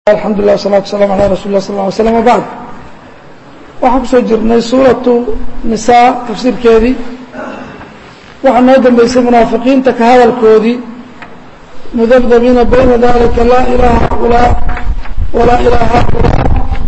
alxamdu lilah wasalatu waslaam ala rasul lah sal ly slam wabacd waxaan kusoo jirnay suuratu nisaa tafsiirkeedii waxaa noo dambeysay munaafiqiinta ka hadalkoodii mudabdabiina bayna dalika laa ilaha haulaa walaa ilaha haulaa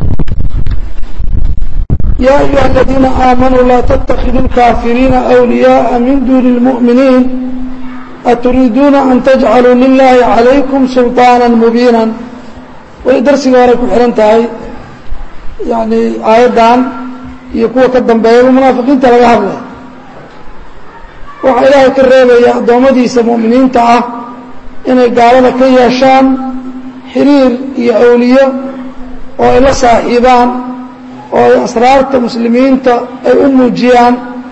ya ayuha aladiina aamanuu laa ttakiduu اlkaafiriina أwliyaءa min duni اlmuؤminiin aturiiduuna an tajcaluu lilahi calaykum sulطaana mubiina way darsiga horay ku xihan tahay yani aayaddan iyo kuwa ka dambeeyaba munaafiqiinta laga hadlay waxaa ilaahay ka reebaya addoommadiisa mu'miniinta ah inay gaalada ka yeeshaan xiriir iyo awliyo oo ay la saaxiibaan oo ay asraarta muslimiinta ay u muujiyaan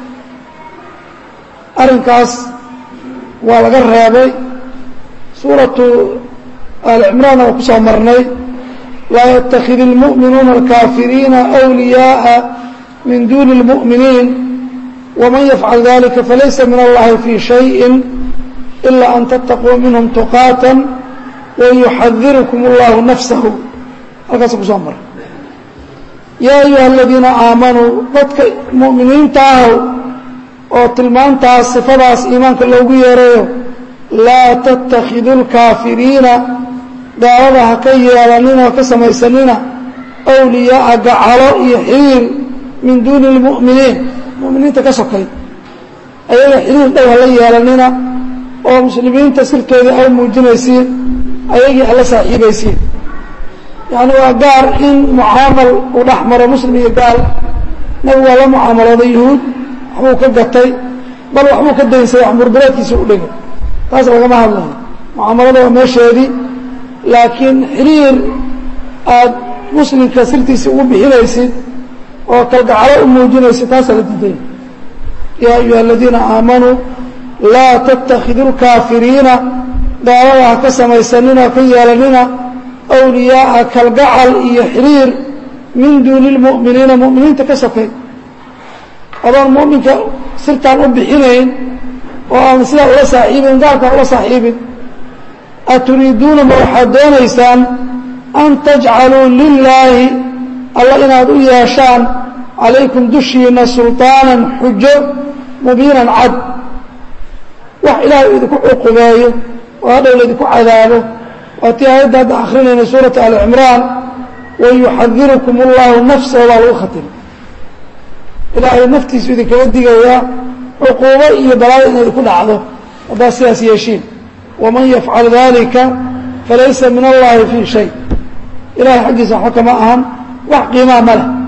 arrinkaas waa laga reebay suuratu alicimraanna waa ku soo marnay laa yatakid اlmuؤminuuna اlkaafiriina أwliyaaءa min duni اlmuؤminiin wman yafcal dalika falaysa min allahi fii shayءi ila an tattaquu minhm tuqaata wayuxadirukum اllahu nafsahu halkaasa kusoo maray yaa ayuha aladiina aamanuu dadka mu'miniinta ahow oo tilmaantaas sifadaas iimaanka loogu yeerayo laa tattakidu اlkaafiriina gaalada ha ka yeelanina ha ka samaysanina awliyaaa gacalo iyo xiriir min duuni اlmu'miniin mu'miniinta ka sokay ayaga xiriir dhow hala yeelanina oo muslimiinta sirtoodii ay muujinaysiin ayagii hala saaxiibaysiin yacni waa gaar in mucaamal uu dhex maro muslim iyo gaal nabigu waa la mucaamalooday yuhuud waxbuu ka gatay bal waxbuu ka daynsaday wax murdureedkiisa u dhigay taas lagama hadlayo mucaamalada waa meesheedii laakiin xiriir aada muslimka sirtiisa ugu bixinaysid oo kalgacalo u muujinaysid taasaa la diidaya yaa ayuha aladiina aamanuu laa tattakidu lkaafiriina gaalada ha ka samaysanina ha ka yeelanina awliyaaa kalgacal iyo xiriir min duuni lmu'miniina mu'miniinta ka sokay adoon mu'minka sirtaan u bixinayn oo aan sidaa ula saaxiibin gaalkaan ula saaxiibin aturiiduuna ma waxaad doonaysaan an tajcaluu lilaahi alla inaad u yeeshaan calaykum dushiina sulطaanan xujo mubiinan cad wax ilaahay idinku cuqubeeyo oo hadhow laydinku cadaabo waa tii aayadda hadda akrinayna suurata ali cimraan wayuxadirukum اllahu nafsahu baa lagu khatimay ilaahay naftiisu idinkaga digayaa cuquubo iyo balaayo inay ku dhacdo haddaad sidaas yeeshiin wman yafcal dalika falaysa min allahi fii shay ilahay xaggiisa waxba kama ahan wax qiimaa ma leh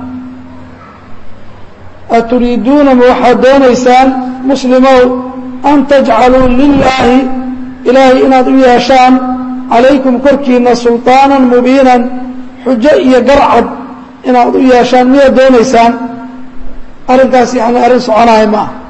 aturiiduuna ma waxaad doonaysaan muslimow an tajcaluu lilaahi ilaahay inaad u yeeshaan calaykum korkiina sulطaanan mubiinan xujo iyo garcad inaad u yeeshaan miyaad doonaysaan arrinkaas yani arrin soconahay ma ah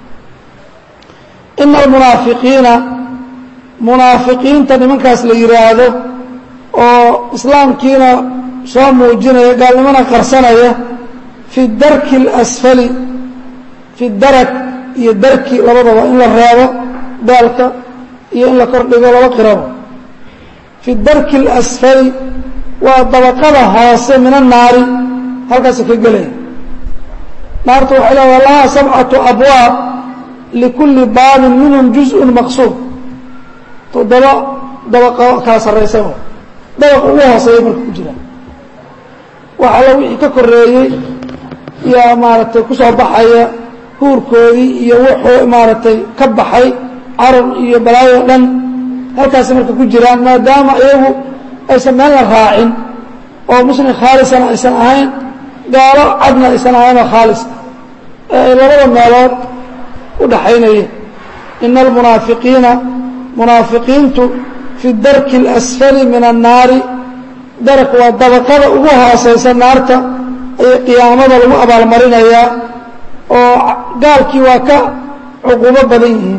ina almunaafiqiina munaafiqiinta nimankaas la yidhaahdo oo islaamkiina soo muujinaya gaalnimona qarsanaya fi darki اlasfali fi darak iyo darki labadaba in la reebo daalka iyo in la kordhigo laba qirabo fi darki اlasfali waa dabaqada hoose min annaari halkaasa ka gelaya naarta waxay leedaha lahaa sabcatu abwaab likulli baabin minhum juzء maqsuud toddoba dabaqo kala sarraysa dabaqa ugu hooseeya marka ku jira wax alla wixii ka koreeyey yaa maaragtay ku soo baxaya huurkoodii iyo wuxuu maaragtay ka baxay carab iyo balaayo dhan halkaasi marka ku jiraan maadaama iyagu aysan meelna raacin oo muslim khaalisana aysan ahayn gaalo cadna aysan ahayn oo khaalis ee ay labada meelood u dhaxaynayeen ina almunaafiqiina munaafiqiintu fi darki اlasfali min annaari darak waa dabaqada ugu hooseysa naarta ayay qiyaamada lagu abaalmarinayaa oo gaalkii waa ka cuquubo badan yihiin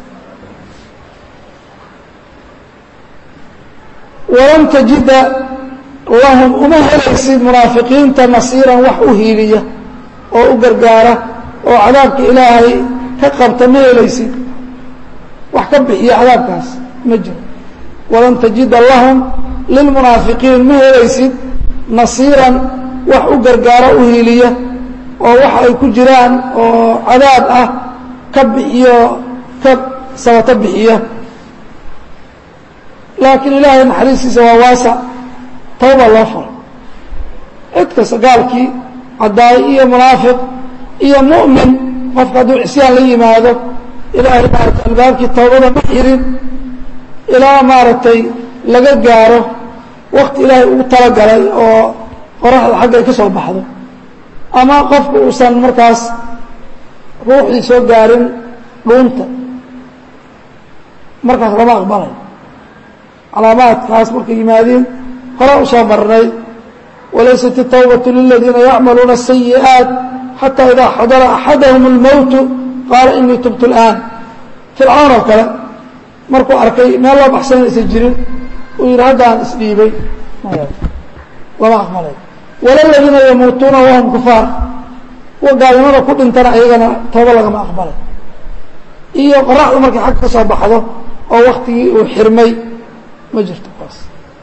walam tajida lahum uma helaysid munaafiqiinta nasiiran wax u hiiliya oo u gargaara oo cadaabka ilaahay ka qabta ma helaysid wax ka bixiya cadaabkaas ma jiro walan tajida lahum lilmunaafiqiin ma helaysid nasiiran wax u gargaaro u hiiliya oo waxa ay ku jiraan oo cadaab ah ka bixiyo ka sabato bixiya laakiin ilaahay naxariistiisa waa waasac tawba loo furo cid kasta gaalkii caddaay iyo munaafiq iyo mu'min qofka hadduu cisyaan la yimaado ilaahay maaragtay albaabkii tawbada ma xirin ilaa maaragtay laga gaaro wakti ilaahay ugu talagalay oo qoraxda xagga ay ka soo baxdo ama qofku uusan markaas ruuxdii soo gaarin dhuunta markaas lama aqbalay calaamaadkaas markay yimaadiin hore u soo marnay walaysat الtawbaة liladiina yacmaluuna الsayi'aaت xatى idaa xadara axadahm اlmowtu qaala inii tubtu اlآan fircawn oo kale markuu arkay meel loo baxsan aysan jirin uu yidhi haddaan isdhiibay lama aqbalay wala ladiina yamuutuuna wahum kufaar kuwa gaalnimada ku dhintana ayagana tooba lagama aqbalay iyo qoraxdu markay xagga ka soo baxdo oo waktigii uu xirmay ma jirto kaas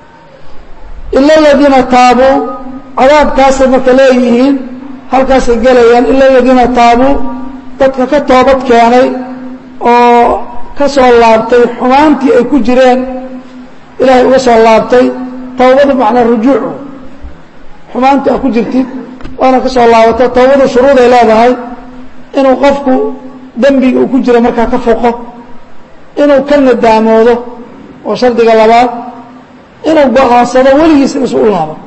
ila aladiina taabuu cadaabkaasay marka leeyihiin halkaasay gelayaan ila aladiina taabuu dadka ka toobad keenay oo ka soo laabtay xumaantii ay ku jireen ilaahay uga soo laabtay tawbadu macnaa rujuucu xumaantii a ku jirtid waana ka soo laabato tawbadu shuruuday leedahay inuu qofku dembiga uu ku jiro markaa ka foqo inuu ka nadaamoodo oo shardiga labaad inuu go-aansado weligiis inuusu u laabo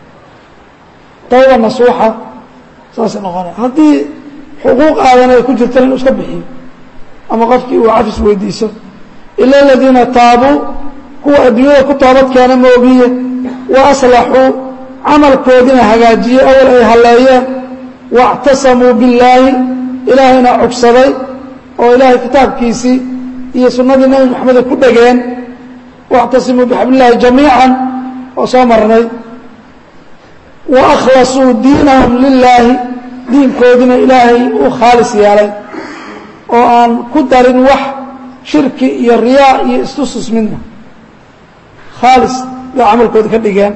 tawba nasuuxa saasay noqonaya haddii xuquuq aadan ay ku jirtana inuu iska bixiyo ama qofkii uu cafis weydiiso ila aladiina taabuu kuwa adduunyada ku toobad keena moogiye wa aslaxuu camalkoodina hagaajiyey awal ay halleeyeen waاctasamuu billaahi ilaahayna cugsaday oo ilaahay kitaabkiisii iyo sunnadii nebi moxameda ku dhegeen واctasimuu bxabl اllahi jamiiعا oo soo marnay waأkhlasuu diinahum lilaahi diinkoodina ilaahay u khaalis yeelay oo aan ku darin wax shirki iyo riyaa iyo istusus midna khaalis bay camalkooda ka dhigeen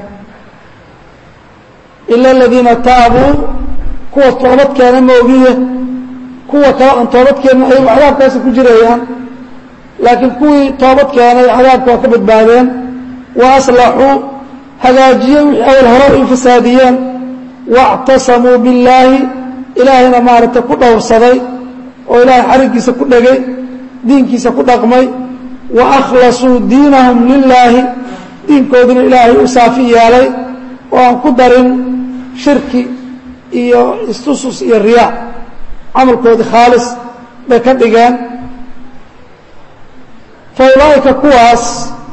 ila اladiina taabuu kuwa toobad keena moogiye kuwa kale aan toobad keenin ayagu cadaabkaasi ku jirayaan laakiin kuwii toobad keenay cadaabka waa ka badbaadeen wa aslaxuu hagaajiyey wixii awal hore u fasaadiyeen waاctasamuu billaahi ilaahayna maaragtay ku dhowrsaday oo ilaahay xariggiisa ku dhegay diinkiisa ku dhaqmay wa akhlasuu diinahum lilaahi diinkoodina ilaahay u saafi yeelay oo aan ku darin shirki iyo istusus iyo riyaa camalkoodii khaalis bay ka dhigeen fa ulaa'ika kuwaas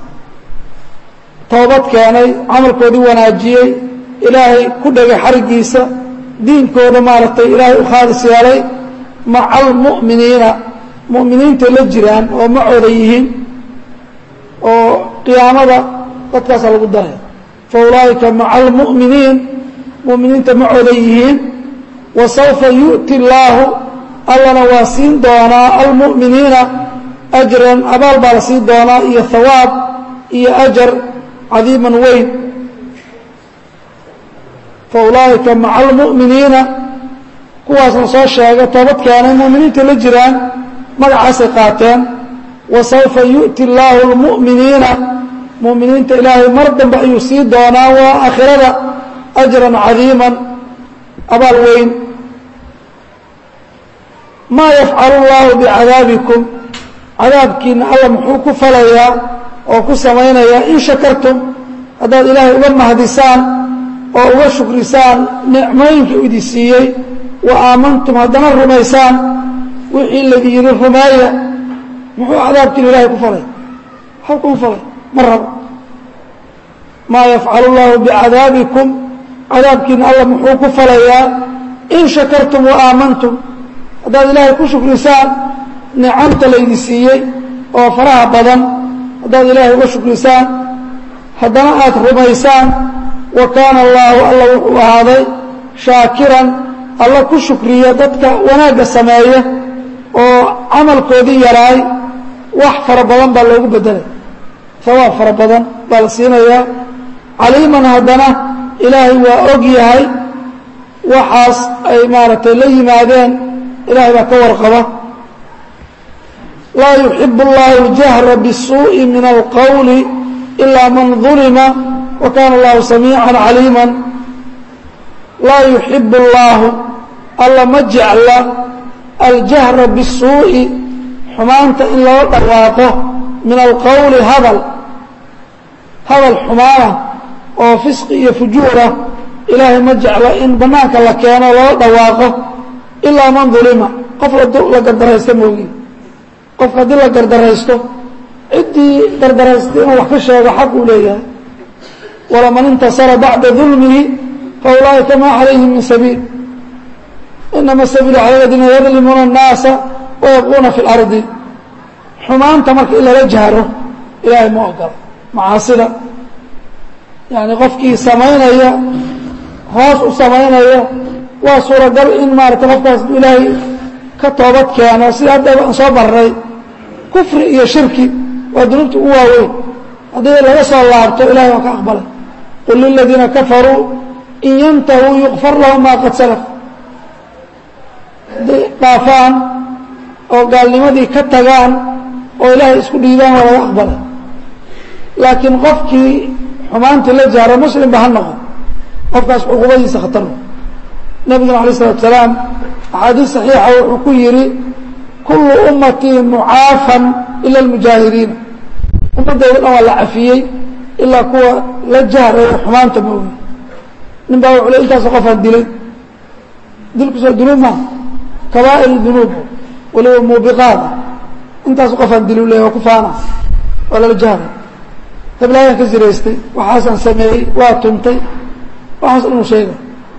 toobad keenay camalkoodii wanaajiyey ilaahay ku dhegay xariggiisa diinkooda maaragtay ilaahay u khaalis yeelay maca almu'miniina mu'miniintay la jiraan oo macooda yihiin oo qiyaamada dadkaasaa lagu daray fa ulaa'ika maca almu'miniin mu'miniinta macooda yihiin wa sawfa yu'ti illaahu allana waa siin doonaa almu'miniina ajran abaal baa la siin doonaa iyo hawaab iyo ajar cadiiman weyn fa ulaa'ika maca almu'miniina kuwaasna soo sheegay toobad keenay mu'miniinta la jiraan magacaasay qaateen wa sawfa yu'ti illaahu almu'miniina mu'miniinta ilaahay mar dambe ayuu sii doonaa waa aakhirada ajran cadiiman abaal weyn maa yafcalu اllahu bicadaabikum cadaabkiina alla muxuu ku falayaa oo ku samaynayaa in shakartum haddaad ilaahay uga mahdisaan oo uga shukrisaan nicmooyinka u idin siiyey wa aamantum haddana rumaysaan wixii laydin yidhi rumeeya muxuu cadaabkiina ilahay ku falay waxba kuma falay ma rabo maa yafcalu اllahu bicadaabikum cadaabkiina alla muxuu ku falayaa in shakartum wa aamantum haddaad ilaahay ku shukrisaan nicamta laydin siiyey oo faraha badan haddaad ilaahay uga shukrisaan haddana aad rumaysaan wa kaana allaahu alla wuxuu ahaaday shaakiran alla ku shukriya dadka wanaagga sameeya oo camalkoodii yaraay wax fara badan baa loogu bedelay hawaab fara badan baa la siinayaa caliiman haddana ilaahay waa og yahay waxaas ay maaragtay la yimaadeen ilahay baa ka warqaba laa yuxibu اllahu اljahra bالsuuءi min alqowli ilaa man ظulima wa kana allahu samiica caliima laa yuxibu اllahu alla ma jecla aljahra bالsuuءi xumaanta in loo dhawaaqo min alqowli hadal hadal xumaana oo fisqi iyo fujuura ilaahay ma jeclo in banaanka la keeno loo dhawaaqo ilaa man dulima qof la gardaraysta moogi qofka haddii la gardaraysto ciddii gardaraystay inuu wax ka sheego xaq uu leeyahay walaman intasara bacda dulmihi fa ulaa'ika maa calayhim min sabiil inama sabiilu cala aladiina yadlimuuna الnaasa wayabquuna fi اlardi xumaanta marka in lala jahro ilaahay ma ogola macaasida yani qofkii samaynaya hoos u samaynaya waa suuragal in maarata qofkaas ilaahay ka toobad keeno sida haddaba aan soo marray kufri iyo shirki waa dunuubta ugu waaweyn haddii laga soo laabto ilahay waa ka aqbalay qul liladiina kafaruu in yantahuu yukfar lahum maa qad salaf hadday dhaafaan oo gaalnimadii ka tagaan oo ilaahay isku dhiibaan waa laga aqbalay laakiin qofkii xumaantii la jahro muslimba ha noqon qofkaas cuqubadiisa khatar nabiguna alay isalatu salaam axaadiis saxiixa wuxuu ku yidhi kullu ummatii mucaafan ila almujaahiriina ummaddayda dhan waa la cafiyey ilaa kuwa la jahraya xumaanta moogi nin baa wuxuu le intaasoo qofaan dilay dilkusoo dunuub maa kabaa'ir dunuub waliba muubiqaada intaasu qofaan dilu leeya waa ku faana waa lala jahray heblaayaan ka ziraystay waxaasaan sameeyey waa tuntay waxaas inuu sheega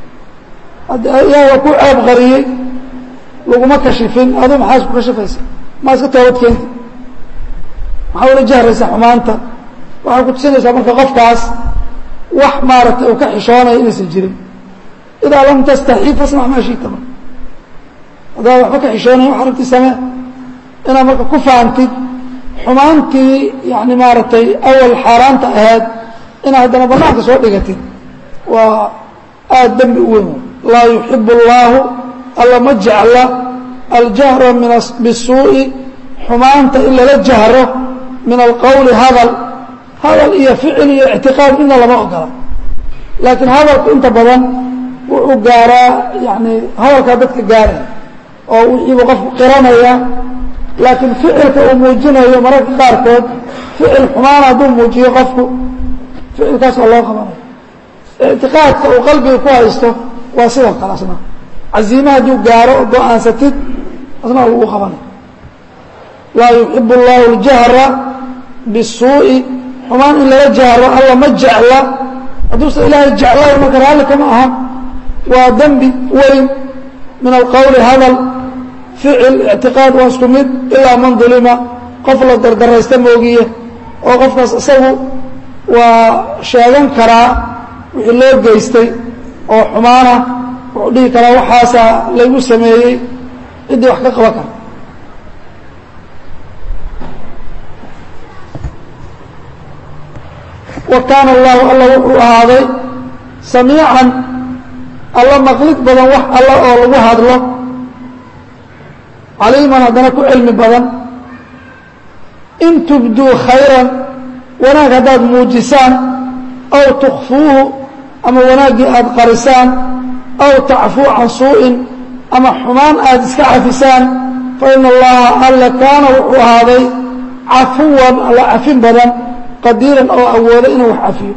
yaa waa ku ceeb qariyey laguma kashifin aduu maxaa isku kashifaysa maa iska toobad keenta maxaa ula jahraysaa xumaanta waxay ku tusinaysaa marka qofkaas wax maaragtay uu ka xishoonaya inaysan jirin idaa lam tastaxii fasnac maa shiita marka haddaad waxba ka xishoonaya wax aragti samee inaad marka ku faantid xumaantii yani maaragtay awal xaaraanta ahayd inaad haddana banaanka soo dhigatid waa aada dembi u weyn laa yuxib اllahu alla ma jecla aljahra min bisuuءi xumaanta in lala jahro min alqowli hadal hadal iyo ficil iyo ictiqaad midna lama ogola laakiin hadalku inta badan wuxuu gaaraa yani hadalkaa dadka gaaraya oo wixiibu qofku qiranaya laakiin ficilka uu muujinayo mararka qaarkood ficil xumaan hadduu muujiyo qofku ficilkaas waa loo qabanaya ictiqaadka uu qalbiga ku haysto waa sidoo kale asna caziime hadduu gaaro oo go-aansatid asna waa lagu qabanaya laa yuxib اllahu اljahra bisuuءi xumaan in lala jahro alla ma jecla hadduusa ilaahay jeclayo marka raalli kama aha waa dembi weyn min alqowli hadal ficil ictiqaad waa isku mid ilaa man dulima qof la dardaraysta moogiye oo qofkaas isagu waa sheegan karaa wixii loo geystay oo xumaana wuxuu dhihi karaa waxaasaa laygu sameeyey ciddii wax ka qaban kara wa kaana allahu alla wuxuu ahaaday samiican alla maqlid badan wax alla oo lagu hadlo caliiman haddana ku cilmi badan in tubduu khayran wanaag haddaad muujisaan aw tukfuuhu ama wanaaggii aada qarisaan aw tacfuu can suu'in ama xumaan aada iska cafisaan fa ina allaha alla kaana wuxuu ahaaday cafuwan alla cafin badan qadiiran oo awooda inuu wax cafiyo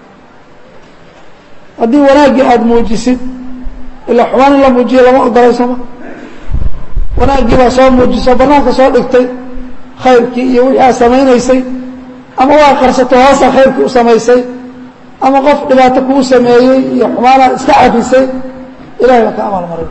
haddii wanaaggii aada muujisid ilaa xumaan in la muujiyo lama ogolaysama wanaaggii baa soo muujiso banaanka soo dhigtay khayrkii iyo wixii aad samaynaysay ama waa qarsato hoosaa khayrkii u samaysay ama qof dhibaato kuu sameeyey iyo xumaanaad iska cafisay ilahay baa ka abaalmaray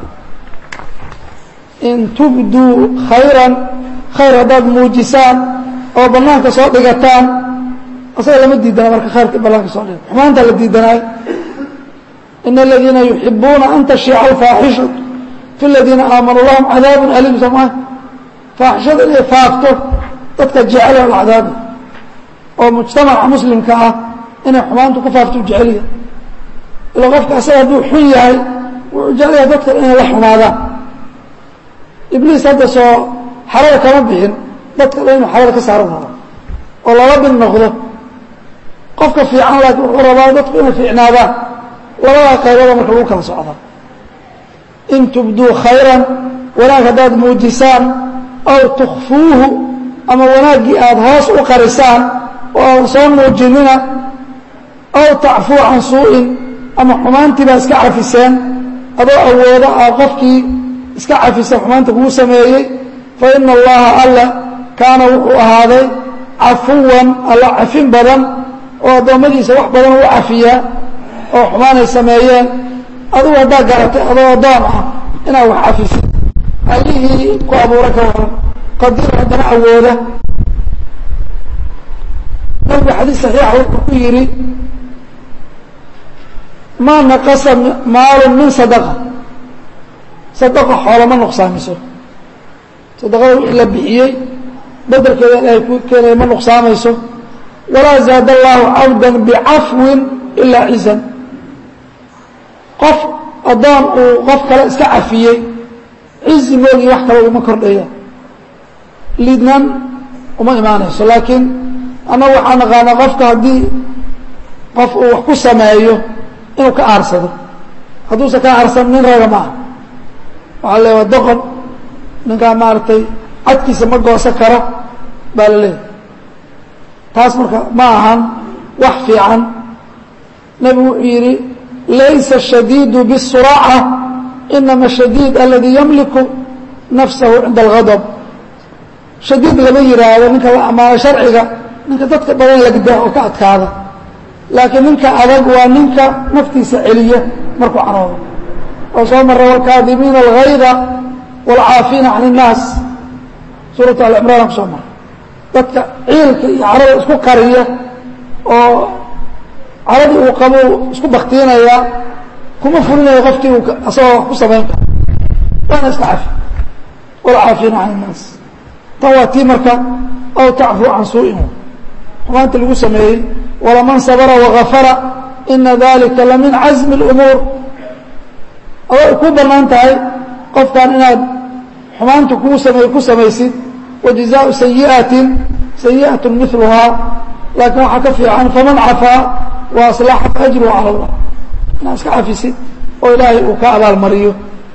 in tubduu khayran khayr haddaad muujisaan oo banaanka soo dhigataan asaga lama diidana marka khayrka banaanka soo dhiga xumaantaa la diidanaayo in aladiina yuxibuuna an tashiica alfaaxishatu fi ladiina aamanuu lahum cadaabun aliim somaa faaxishada inay faafto dadka jecel oo lacdaabi oo mujtamaca muslimka ah inay xumaantu ku faafto jeceliya ila qofka asaga hadduu xun yahay wuxuu jecelyaha dadka inay la xumaadaan ibliis hadda soo xarada kama bixin dadka dhan inuu xarada ka saaran rabo oo lala bin noqdo qofka fiican laakiin wuxuu rabaa dadku inay fiicnaadaan labadaa qaybada marka lagu kala socda in tubduu khayran wanaag haddaad muujisaan aw tukfuuhu ama wanaaggii aada hoos u qarisaan oo aadan soo muujinina aw tacfuu can suu-in ama xumaantii baa iska cafiseen adoo awooda aa qofkii iska cafisa xumaanta kugu sameeyey fa ina allaha alla kaana wuxuu ahaaday cafuwan alla cafin badan oo addoommadiisa wax badan u cafiyaa oo xumaanay sameeyeen adugu haddaa garatay adoo addoon ah inaad wax cafisid allihii ku abuura ka waran qadiir haddana awooda nabigu xadiis saxiixa wuxuu ku yidhi maa naqasa maalun min sadaqa sadaqa xoolo ma nuqsaamiso sadaqada wixii la bixiyey bedelkeeda ilaahay ku keenaya ma nuqsaamayso walaa zaada allahu cabda bicafwin ilaa cizan qof addoon uu qof kale iska cafiyey cizi moogii wax kale uma kordhaya liidnaan uma imaanayso laakiin annagu waxaa naqaanaa qofka haddii qof uu wax ku sameeyo inuu ka aarsado hadduusan ka aarsan nin raga ma aha waxaa le waa doqon ninkaa maaragtay cadkiisa ma goosan karo baa la leeyahay taas marka ma ahan wax fiican nebigu wuxuu yidhi laysa shadiidu bisuraaca inama shadiid aladii yamliku nafsahu cinda algadab shadiid lama yidhaahdo ninka la ammaano sharciga ninka dadka badan lagdaa oo ka adkaada laakiin ninka adag waa ninka naftiisa celiya markuu caroodo oo soo mara wاlkaadimiina اlgayda wاlcaafiina can الnaas suuratu alcimraan kusoo mara dadka ciilka iyo carada isku qariya oo caradii uu qabo isku baktiinaya kuma fulinayo qofkii uu asagoo wax ku samayn karo waana iska cafi wاlcaafiina can الnaas tan waa tii marka aw tacfuu can suu'in xumaanta lagu sameeyey walaman sabra wagafara ina dalika lamin cazmi اlumuur aday ku banaan tahay qofkan inaad xumaanta kuu samey ku samaysid wajazaau sayi'atin sayi'at miluhaa laakiin waxaa ka fiican faman cafaa wa aslaxa faajruhu cala اllah inaad iska cafisid oo ilaahay uu ka abaalmariyo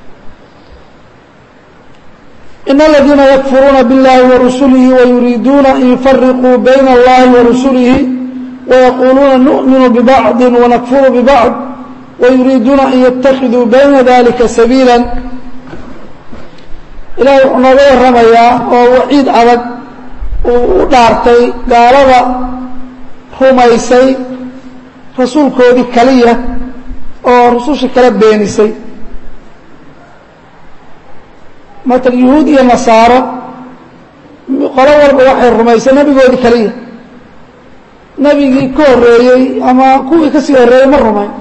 in aladiina yakfuruuna biاllahi warasulihi wayuriiduuna an yufariquu bayna اllahi warasulihi ويقuluuna نؤmن ببعض ونكفر ببعض ويuriiduuna an يتakiduu bayna ذalika sabiilا ilahay wuxuu nooga waramayaa oo waciid adag uu u dhaartay gaalada rumaysay rasuulkoodii kaliya oo rususha kala beenisay maala yuhuud iyo nasaaro qolo walba waxay rumaysay nebigoodii kaliya nebigii ka horreeyey ama kuwii kasii horreeyey ma rumayn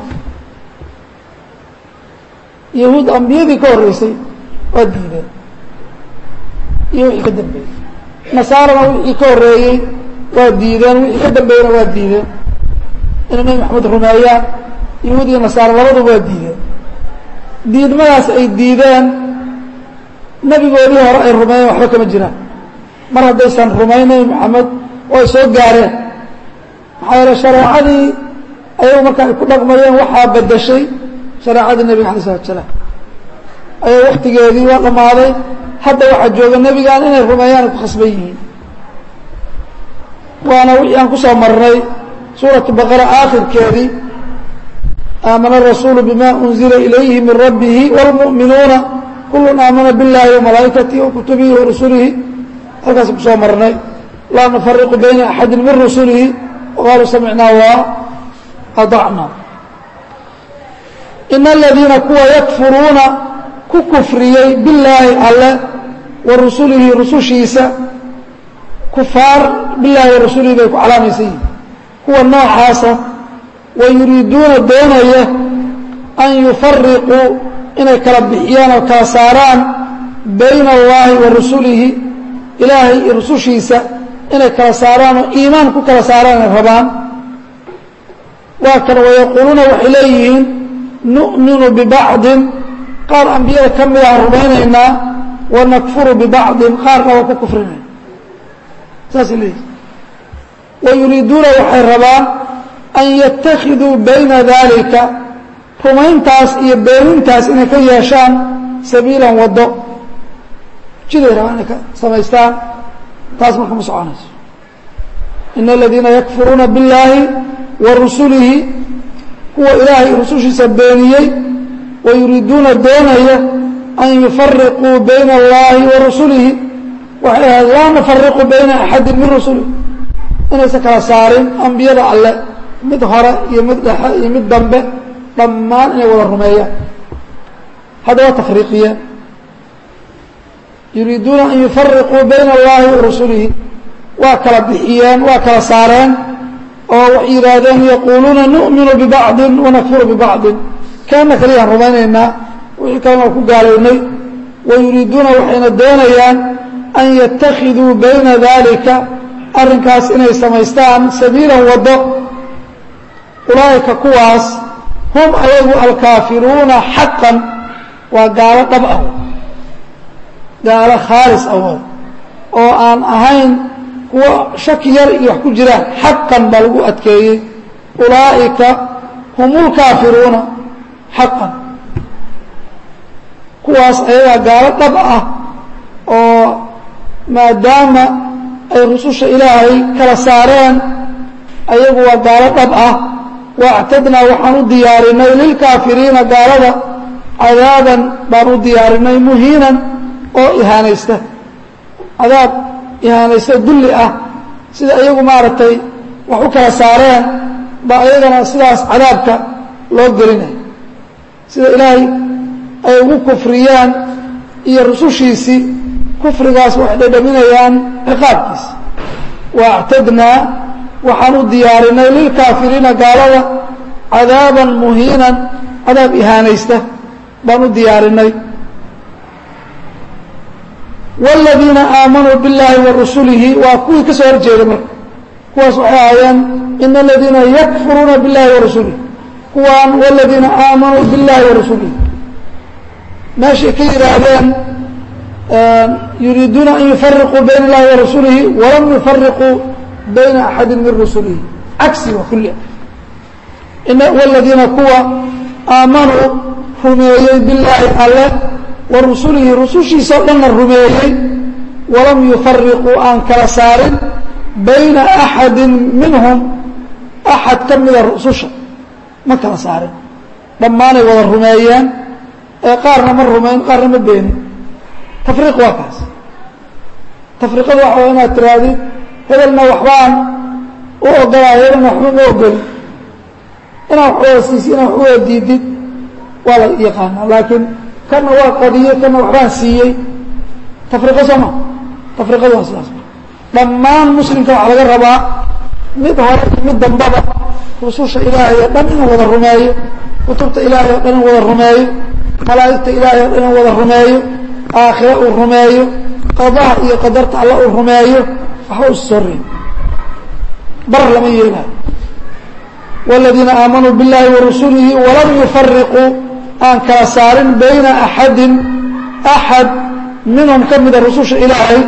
yahuud ambiyadii ka horreysay waa diideen iyo wixii ka dambeeyey nasaarana wixii ka horreeyey waa diideen wixii ka dambeeyena waa diideen inay nebi maxamed rumeeyaan yahuud iyo nasaara labaduba waa diideen diidmadaas ay diideen nebigoodii hore ay rumeeyeen waxba kama jiraan mar haddaysan rumayn nebi maxamed oo ay soo gaareen maxaa yeele shareecadii ayagu marka ay ku dhaqmayeen waxaa bedeshay shareecadii nebiga alay slatu salaam ayay waktigeedii waa dhammaaday hadda waxaa jooga nebigan inay rumeeyaan ay ku khasban yihiin waana wixii aan kusoo marnay suuratu baqara aakhirkeedii aamana arasuulu bima unzila ilayhi min rabbihi wاlmu'minuuna kulun aamana biاllahi وamalaa'ikatihi wakutubihi warasulihi halkaas kusoo marnay laa nufariqu bayna axadi min rusulihi waqaaluu samicnaa wa aطacna in aladiina kuwa yakfuruuna ku kufriyey billaahi alle wa rusulihi rusushiisa kufaar bilahi wa rasulihi bay ku calaamaysan yihin kuwa noocaasa wa yuriiduuna doonaya an yufariquu inay kala bixiyaan oo kala saaraan bayna allahi wa rasulihi ilaahay iyo rusushiisa inay kala saaraan oo iimaan ku kala saaraan ay rabaan waa kan wayaquuluuna waxay leeyihiin nu'minu bibacdin qaar ambiyada ka mid aan rumaynaynaa wanakfuru bibacdin qaarna waa ku kufrinayna saasay leeyihin wayuriiduuna waxay rabaan an yatakiduu bayna dalika rumayntaas iyo beenintaas inay ka yeeshaan sabiilan waddo jiday rabaan inay ka samaystaan taas marka ma soconayso ina aladiina yakfuruuna biاllaahi wa rusulihi kuwa ilaahay rusushiisa beeniyey wayuriiduuna doonaya an yufariquu bayna اllahi wa rusulihi waxay ahayd laa nufariqu bayna axadi min rusulihi inaysan kala saarin ambiyada alle mid hore iyo mid dhexe iyo mid dambe dhammaan inay wada rumeeyaan haddaba tafriiqiyeen yuriiduuna an yufariquu bayna اllahi wa rasulihi waa kala bixiyeen waa kala saareen oo waxay yidhaahdeen yaquuluuna nu'minu bibacdin wanakfuru bibacdin kaana kaliyaan rumaynaynaa wixii kalena waa ku gaalownay wayuriiduuna waxayna doonayaan an yatakiduu bayna dalika arrinkaas inay samaystaan sabiilan waddo ulaa'ika kuwaas hum ayagu alkaafiruuna xaqan waa gaalo dhab ah gaalo khaalis awood oo aan ahayn kuwo shaki yar iyo wax ku jiraan xaqan baa lagu adkeeyey ulaa'ika hum ulkaafiruuna xaqan kuwaas ayagaa gaalo dhab ah oo maadaama ay rususha ilaahay kala saareen ayagu waa gaalo dhab ah waactadnaa waxaan u diyaarinay lilkaafiriina gaalada cadaaban baan u diyaarinay muhiinan oo ihaanaysta cadaab ihaanaysta dulli ah sida iyagu maaragtay wax u kala saareen baa iyagana sidaas cadaabka loo gelinaya sida ilaahay ay ugu kufriyaan iyo rusushiisii kufrigaas waxay dhadhaminayaan ciqaabkiisa waactadnaa waxaan u diyaarinay lilkaafiriina gaalada cadaaban muhiinan cadaab ihaanaysta baan u diyaarinay wاladiina aamanuu biاllaahi wa rasulihi waa kuwii ka soo horjeeday marka kuwaas waxay ahaayeen ina aladiina yakfuruuna biاllahi wa rasulihi kuwaan wاladiina aamanuu biاllahi wa rasulihi meeshay ka yidhaahdeen yuriiduuna an yufariquu bayna اllahi wa rasulihi walam yufariquu bayna axadi min rusulihi cagsi waa kulli wاladiina kuwa aamanuu rumeeyey billaahi alle wa rusulihi rusushiisa o dhanna rumeeyey walam yufariquu aan kala saarin bayna axadi minhum axad ka mida rususha ma kala saarin dhammaanay wada rumeeyeen ee qaarna ma rumayn qaarna ma beenin tafriiq waa kaas tafriiqadu waxa waa inaad tirahdid hebelna waxbaan u ogolaa hebelna waxba ma ogolin inaad wax wada siisi inaad wax wada diidid waa la yaqaanaa laakiin kana waa qadiyey kana waxbaan siiyey tafriiqo soo ma tafriiqadu waa sidaas dhammaan muslimka waxaa laga rabaa mid hore iyo mid dambaba rususha ilaahay oo dhan inuu wada rumeeyo kutubta ilaahay oo dhan inuu wada rumeeyo malaa'igta ilaahay oo dhan inuu wada rumeeyo aakhire uu rumeeyo qadaha iyo qadarta alla uu rumeeyo waxba usi soo reebi bar lama yeelaayo wاladiina aamanuu biاllahi wa rasulihi walam yufariquu aan kala saarin bayna axadin axad minhum ka mida rususha ilaahay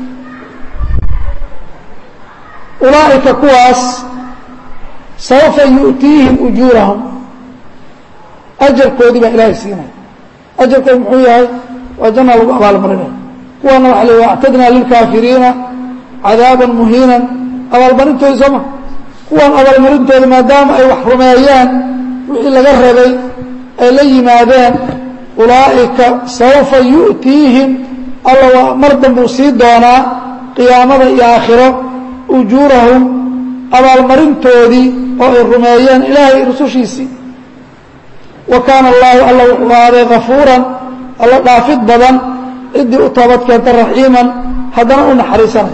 ulaa'ika kuwaas saufa yu'tiihim ujuurahum ajarkoodii baa ilaahay siinaya ajarkoodi muxuu yahay waa janna lagu abaalmarinaya kuwaana waxa la wactadnaa lilkaafiriina cadaaban muhiinan abaalmarintoodi soo ma kuwan abaalmarintooda maadaama ay wax rumeeyeen wixii laga rabay ay la yimaadeen ulaa'ika saufa yu'tiihim alla waa mar danbuu sii doonaa qiyaamada iyo aakhiro ujuurahum abaalmarintoodii oo ay rumeeyeen ilaahay rusushiisii wa kaana allaahu alla wuxuu ahaaday kafuuran alla dhaafid badan ciddii u toobad keenta raxiiman haddana u naxariisanay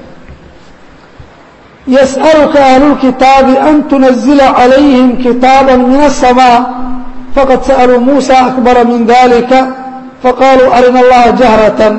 yas'aluka ahlulkitaabi an tunazila calayhim kitaaba min aلsamaaء faqad sa'aluu muusa akbara min dalika faqaaluu arina allaha jahratan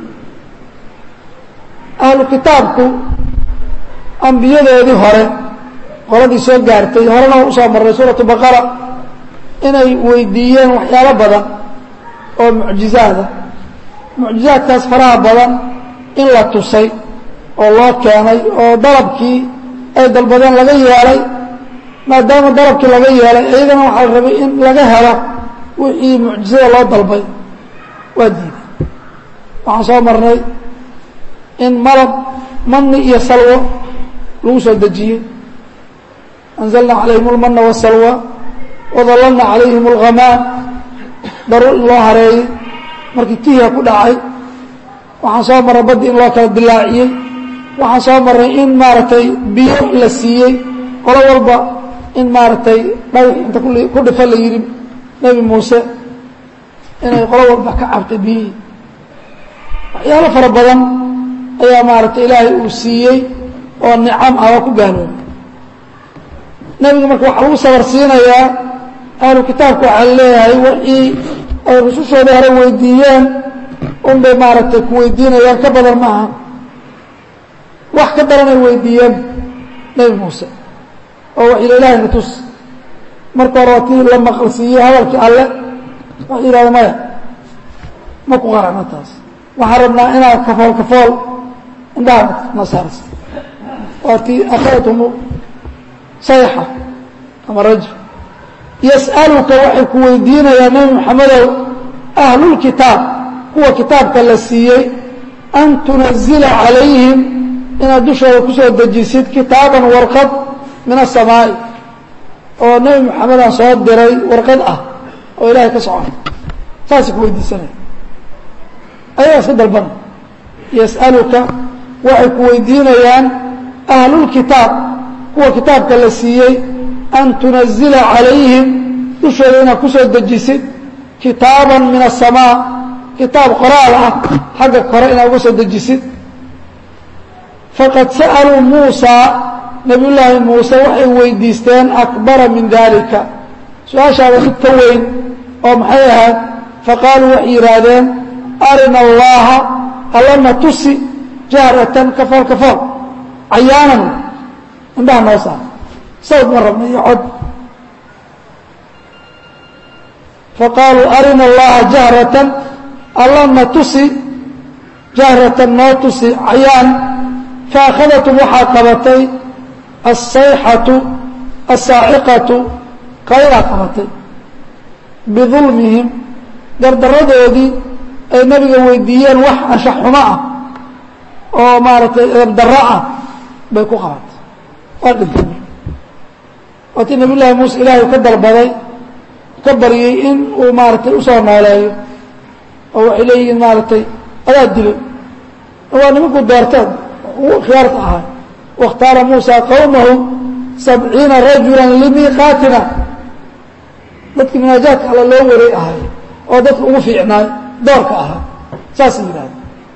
ahlu kitaabku ambiyadoodii hore qoladii soo gaartay horena usoo marray suuratu baqara inay weydiiyeen waxyaalo badan oo mucjizaada mucjizaadkaas faraha badan in la tusay oo loo keenay oo dalabkii ay dalbadeen laga yeelay maadaama dalabkii laga yeelay iyagana waxaa la rabay in laga helo wixii mucjizada loo dalbay waa diiday waxaan soo marnay in malab mani iyo salwo lagu soo dejiyey anzalna calayhim اlmana wالsalwa wadallalna calayhim اlghamaan daruur in loo hareeyey markii tihiga ku dhacay waxaan soo marray baddi in loo kala dilaaciyey waxaan soo marray in maaragtay biyo la siiyey qolo walba in maaragtay dhagax inta ku dhifa la yidhi nebi muuse inay qolo walba ka cabtay biyihii waxyaalo fara badan ayaa maaragtay ilaahay uu siiyey oo nicam ah waa ku gaaloobay nebiga marka waxaa lagu sabar siinayaa ahlu kitaabka waxaa leeyahay wixii ay rusushooda hore weydiiyeen un bay maaragtay ku weydiinayaan ka badan maaha wax ka daran ay weydiiyeen nebi muuse oo waxay ilahay na tus marka hore waa tii la maqalsiiyey hadalkii alle waxay yidhahda maya ma ku qaracno taas waxaan rabnaa inaad kafool kafool indhaha na saarsa waa tii akhadathum sayxa ama rajul yas'aluka waxay ku weydiinayaan nebi maxamedow ahlulkitaab kuwa kitaabka la siiyey an tunazila calayhim inaad dushooda kusoo dejisid kitaaban warqad min asamaa'i oo nebi maxamedaan soo diray warqad ah oo ilaahay ka socon saasay ku weydiisanaya ayagaa iska dalbana yas'aluka waxay ku weydiinayaan ahlulkitaab kuwa kitaabka la siiyey an tunazila calayhim dushooda inaad kusoo dejisid kitaaban min asamaa kitaab qoraal ah xagga kore inaad uga soo dejisid faqad sa'aluu muusaa nabiy llaahi muuse waxay weydiisteen akbara min dalika su-aashaada mid ka weyn oo maxay ahayd faqaaluu waxay yidhaahdeen arina allaha allana tusi jahratan kafool kafool cayaanan indhaha noo saar sawd ma rabna iyo cod faqaaluu arina allaha jahratan allana tusi jahratan noo tusi cayaan faakhadatm waxaa qabatay asayxatu asaaciqatu qaylaa qabatay bidulmihim dardaradoodii ay nabiga weydiiyeen wax anshax xumo ah oo maaragtay eebdarro ah bay ku qabatay waa dhintay waatii nabiy llaahi muuse ilaahay ka dalbaday ka baryey in uu maaragtay usoo nooleeyo oo waxay leeyihiin maaragtay adaa dilay waa nimankuu doorteen ugu khiyaarta ahaa waاkhtaara muusa qowmahu sabciina rajula limiiqaatina dadkii munaajaadka alla loo waray ahay oo dadka ugu fiicnaay doorka ahaa saasay yidhahda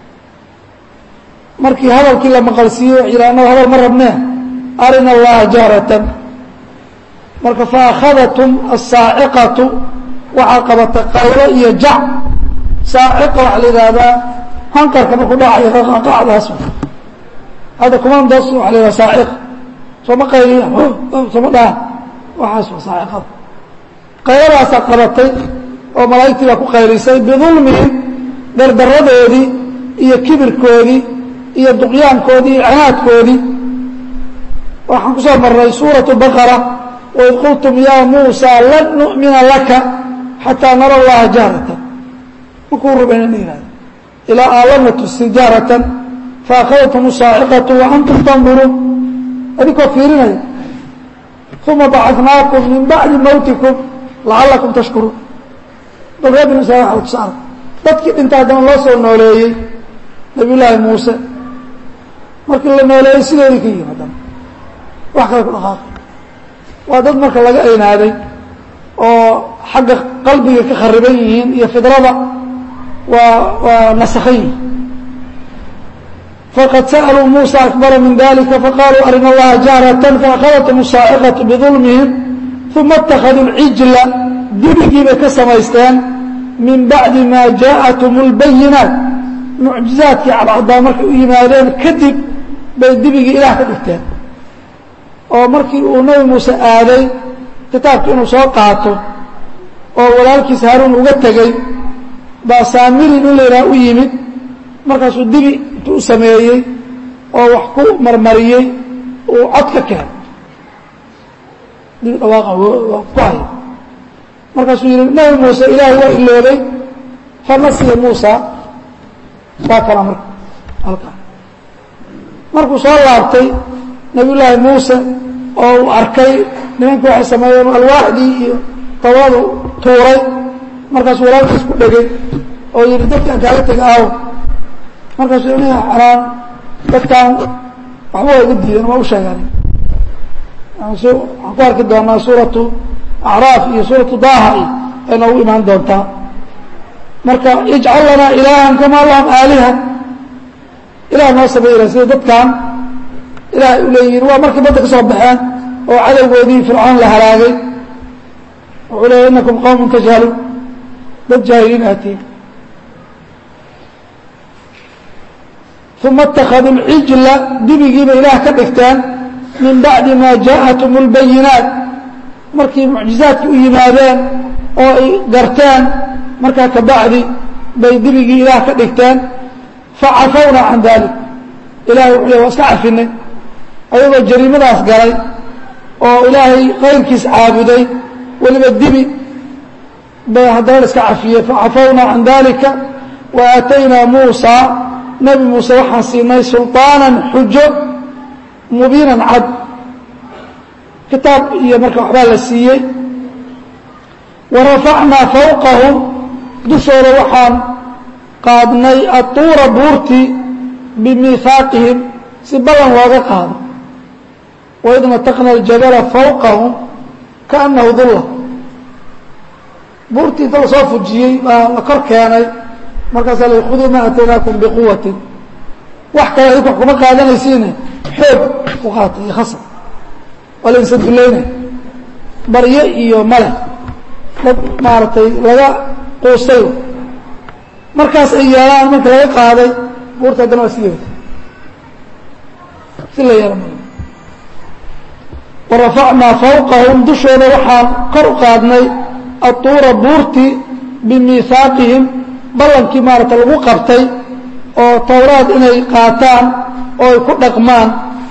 markii hadalkii la maqalsiiyey waxay yidhah annaga hadal ma rabnee arina allaha jahratan marka faakhadatm asaaciqatu waxaa qabatay qaylo iyo jac saaciqa waxaa la yidhaahdaa hanqarka markuu dhacayo qaqacdaas hadda kumandos waa la yidhaha saaciq sooma qayliya sooma dhahan waxaas waa saaciqada qayladaasaa qabatay oo malaa'igtii baa ku qaylisay bidulmihim dardaradoodii iyo kibirkoodii iyo duqyaankoodii iyo cinaadkoodii waxaan ku soo marnay suuratu baqara waid qultum yaa muusaa lan nu'mina laka xataa nara allaha jahratan makuu rubayna la yihahdo ilaa aalana tusi jahratan faakhadathm saaciqatu wa antum tanduruun adinkoo fiirinaya uma bacadnaakum min bacdi mawtikum lacalakum tashkuruun bal reer binu israil waa tusaale dadkii dhinta haddana loo soo nooleeyey nabiy llaahi muuse markii la nooleeyey sidoodii ka yihin haddana wax kale ku dhaqaaqi waa dad marka laga aynaaday oo xagga qalbiga ka khariban yihiin iyo fidrada waa waa nasakhan yihin fqad sأlوu muسى أكبر min ذlika faqaluu arina اllaha jahrة faأkhadaتhm الsaaciqaة bظulmihim ثuma اtakhaduu الcijla dibigii bay ka samaysteen min bacdi ma jaءaتhm الbayinaat mucjizaadkii cadcadaa markay u yimaadeen kadib bay dibigii ilaah ka dhigteen oo markii uu nebi muuse aaday kitaabka inuu soo qaato oo walaalkiis haaruun uga tegey baa saamirin in layidhaha u yimid markaasuu dibi intuu u sameeyey oo wax ku marmariyey uu cod ka keenay dibi dhawaaqa waa ku haya markaasuu yihi nebi muuse ilaahay waa iloobay fanasiya muusa waa kala marka halkaa markuu soo laabtay nabiy llaahi muuse oo uu arkay nimanka waxay sameeyeen alwaaxdii iyo tawadu tuuray markaasuu walaalkiis ku dhegay oo yihi dadkaan kaaga tega aaw markaasuu ina anaan dadkaan waxba waa iga diideen waa u sheegaan waxaan ku arki doonaa suuratu acraaf iyo suuratu daaha iyo ay noogu imaan doontaa marka ijcal lanaa ilaahan kamaa lahum aaliha ilaah noo sameeyla sida dadkan ilaah ay u leeyihiin waa markay badda ka soo baxeen oo cadowgoodii fircoon la halaagay wuxuu leeya inakum qawmun tajhaluun dad jaahiliin aatiin uma اtakaduu lcijla dibigiiba ilaah ka dhigteen min bacdi ma jaaءatum اlbayinaat markii mucjizaadki u yimaadeen oo ay garteen markaa kabacdi bay dibigii ilaah ka dhigteen facafawna can dalik ilahay wuxuu le waa iska cafinay ayagoo jariimadaas galay oo ilaahay kayrkiis caabuday weliba dibi bay haddana iska cafiyey facafawna can dalika wa aataynaa muusa nebi muuse waxaan siinay sulطaanan xujo mubiinan cad kitaab iyo marka waxbaa la siiyey wa rafacnaa fawqahum dushooda waxaan qaadnay atuura buurtii bimiihaaqihim si ballan looga qaado waid nataqna aljabala fawqahum kaanahu dulla buurtii inta lasoo fujiyey baa la kor keenay markaasaa la khuduu maa ataynaakum biquwatin wax kale adink wax kuma qaadanaysiine xoog ku qaatay iyo khasab waa lainsa dullaynay baryo iyo male dad maaragtay laga quustay markaas ay yeelaan marka laga qaaday buurta haddana waa si yeelta si la yeela mal warafacnaa fawqahum dushooda waxaan kor u qaadnay atuura buurtii bimiihaaqihim ballankii maarata lagu qabtay oo towraad inay qaataan oo ay ku dhaqmaan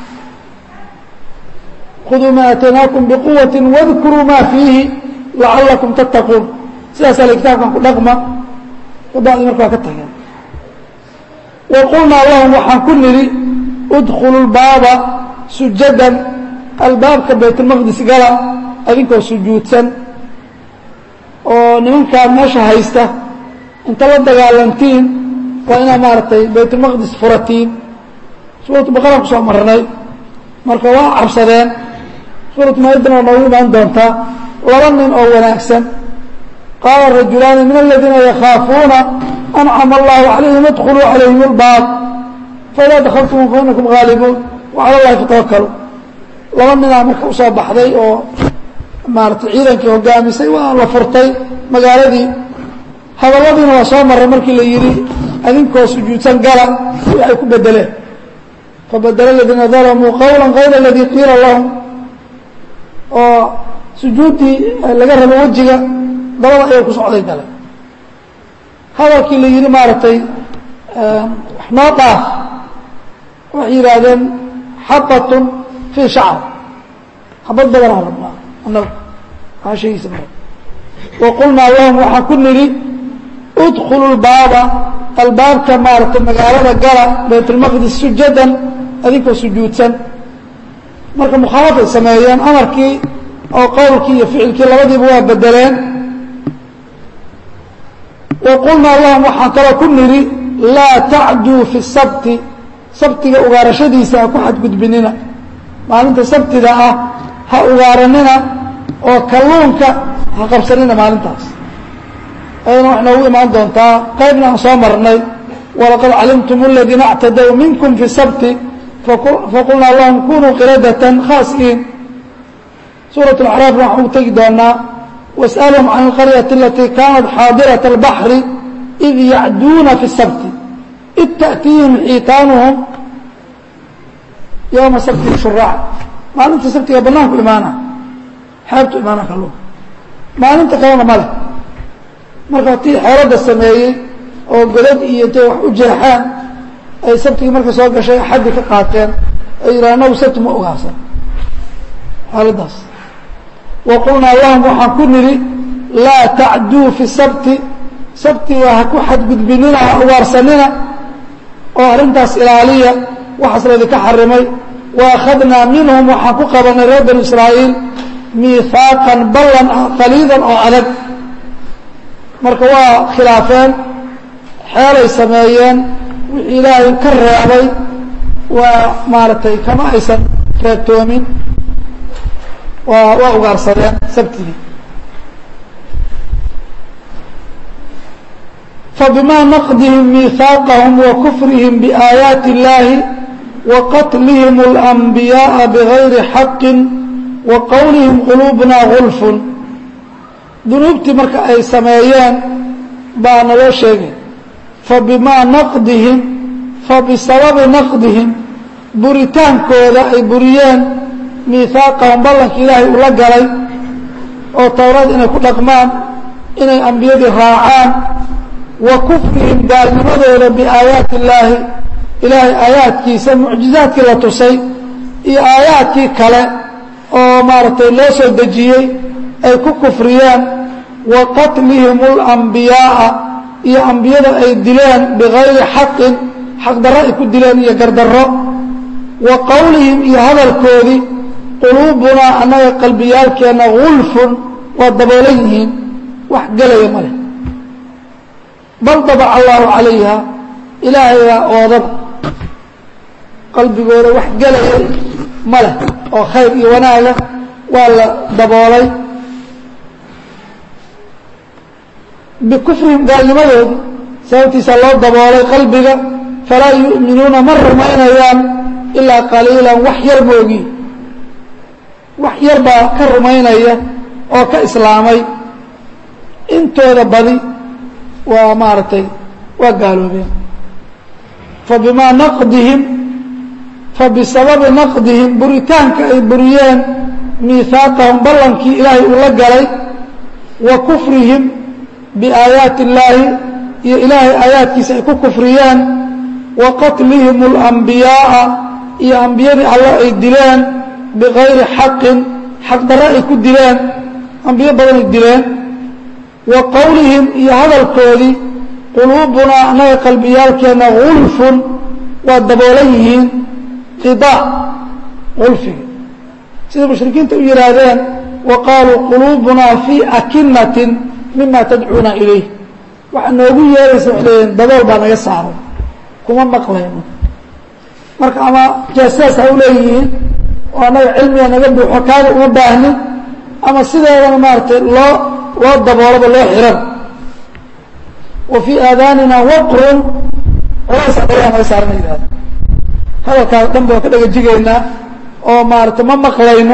khuduu maa aataynaakum biquwati wadkuruu maa fiihi lacallakum tattaquun sidaasaa la kitaabkan ku dhaqma kabacdi marka waa ka tageen wa qulnaa lahum waxaan ku nidhi udkhulu lbaaba sujadan albaabka baytulmaqdis gala adinkoo sujuudsan oo nimankaan meesha haysta inta la dagaalantiin waa inaad maaragtay baytulmaqdis furatiin suuratu baqaraan kusoo marnay marka waa cabsadeen suuratu maaidana waa noogu imaan doontaa laba nin oo wanaagsan qaala rajulaani min aladiina yakhaafuuna ancama allahu calayhim idkhuluu calayhim اlbaab faidaa dakaltum fainakum haalibuun wacala llahi fatawakalu laba ninaa marka usoo baxday oo maaratay ciidankii hogaamisay waa la furtay magaaladii hadalladiina waa soo maray markii la yidhi adinkoo sujuudsan gala waxay ku bedeleen fabadela aladiina dalamuu qawla kayra aladii qiila lahum oo sujuuddii laga rabo wejiga dabada ayay ku socday gale hadalkii la yidhi maaragtay wax noo dhaaf waxay yidhaahdeen xabatun fii shacr xabad badanaa rabnaa annaga aa sheegiisa mara wa qulnaa lahum waxaan ku nidhi udkhulu lbaaba albaabka maaragtay magaalada gala baytulmaqdis sujadan adinkoo sujuudsan marka mukhaalafay sameeyeen amarkii oo qowlkii iyo ficilkii labadiiba waa bedeleen wa qulnaa lahum waxaan kaloo ku nidhi laa tacduu fi sabti sabtiga ugaarashadiisa ha ku xadgudbinina maalinta sabtida ah ha ugaaranina oo kalluunka ha qabsanina maalintaas ayadana wax noogu imaan doontaa qaybna aan soo marnay walaqad calimtum aladiina اctadaw minkum fi sabti faqulnaa lahum kunuu qiradatan khaasiin suuraة اacraaf waxaan u tegi doonaa wasأlhum can اlqaryaةi alatii kaanat xaadiraة اlbaxri id yacduuna fi الsabti id taأtiihim xiitaanuhum yowma sabti shuraac maalinta sabtiga banaanku imaana xeebtu imaana kalluunka maalinta kalena ma leh marka tii xeeladda sameeyey oo godad iyo intay wax u jeexaan ay sabtigii marka soo gashay axaddi ka qaateen ay yidhaha anagu sabti ma ogaarsan xaaladdaas wa qulnaa lahum waxaan ku nidhi laa tacduu fi sabti sabtiga ha ku xadgudbinina ha ugaarsanina oo arrintaas ilaaliya waxaas laydinka xarimay wa akhadnaa minhum waxaan ku qabanay reer banu israa'iil miihaaqan ballan ah qaliidan oo adag marka waa khilaafeen xeelay sameeyeen wixii ilaahay ka reebay waa maaragtay kama aysan reebtoomin waa waa ugaarsadeen sabtigii fabima naqdihim miihaaqahum wa kufrihim biaayaati اllahi wa qatlihim اlanbiyaءa bigayri xaqi wa qowlihim quluubuna gulfun dunuubtii marka ay sameeyeen baa naloo sheegay fabimaa naqdihim fabisababi naqdihim buritaankooda ay buriyeen miihaaqahum ballankii ilaahay ula galay oo towrad inay ku dhaqmaan inay ambiyadii raacaan wa kufrihim gaalnimadooda biaayaati illaahi ilaahay aayaadkiisa mucjizaadkii la tusay iyo aayaadkii kale oo maaragtay loo soo dejiyey ay ku kufriyeen wa qatlihim اlanbiyaaa iyo ambiyada ay dileen bigayri xaqin xaqdarro ay ku dileen iyo gardarro wa qowlihim iyo hadalkoodii quluubunaa annaga qalbiyaalkeenna gulfun waa daboolan yihiin wax gelaya ma leh bal dabaca allaahu calayha ilaahayaa oodaba qalbigooda wax gelaya ma leh oo khayr iyo wanaaga waa la daboolay bikufrihim gaalnimadooda sababtiisa loo daboolay qalbiga falaa yu'minuuna ma rumaynayaan ilaa qaliilan wax yar moogi wax yar baa ka rumaynaya oo ka islaamay intooda badi waa maaragtay waa gaaloobeen fabimaa naqdihim fabisababi naqdihim buritaanka ay buriyeen miihaaqahum ballankii ilaahay uu la galay wa kufrihim biaayaati illaahi iyo ilaahay aayaadkiisa ay ku kufriyeen wa qatlihim اlanbiyaaa iyo ambiyadii alla ay dileen bigayri xaqin xaqdarro ay ku dileen ambiyo badan ay dileen wa qowlihim iyo hadalkoodii quluubunaa annaga qalbiyaalkeenna gulfun waa daboolan yihiin qidaac gulfiga sida mushrikiinta u yihaahdeen wa qaaluu quluubunaa fii akinatin mima tadcuuna ilayh waxaa noogu yeeraysa waxay leeyiin dabool baa naga saaray kuma maqlayno marka ama jaasaas ha u leeyihiin oo annaga cilmiga naga buuxo kaaga uma baahnin ama sideedana maaratay loo loo daboolaba loo xiran wa fii aadaanina waqrun culays adagaa naga saarana yihahda hadalkaas dhan ba waan ka dhagajigaynaa oo maarata ma maqlayno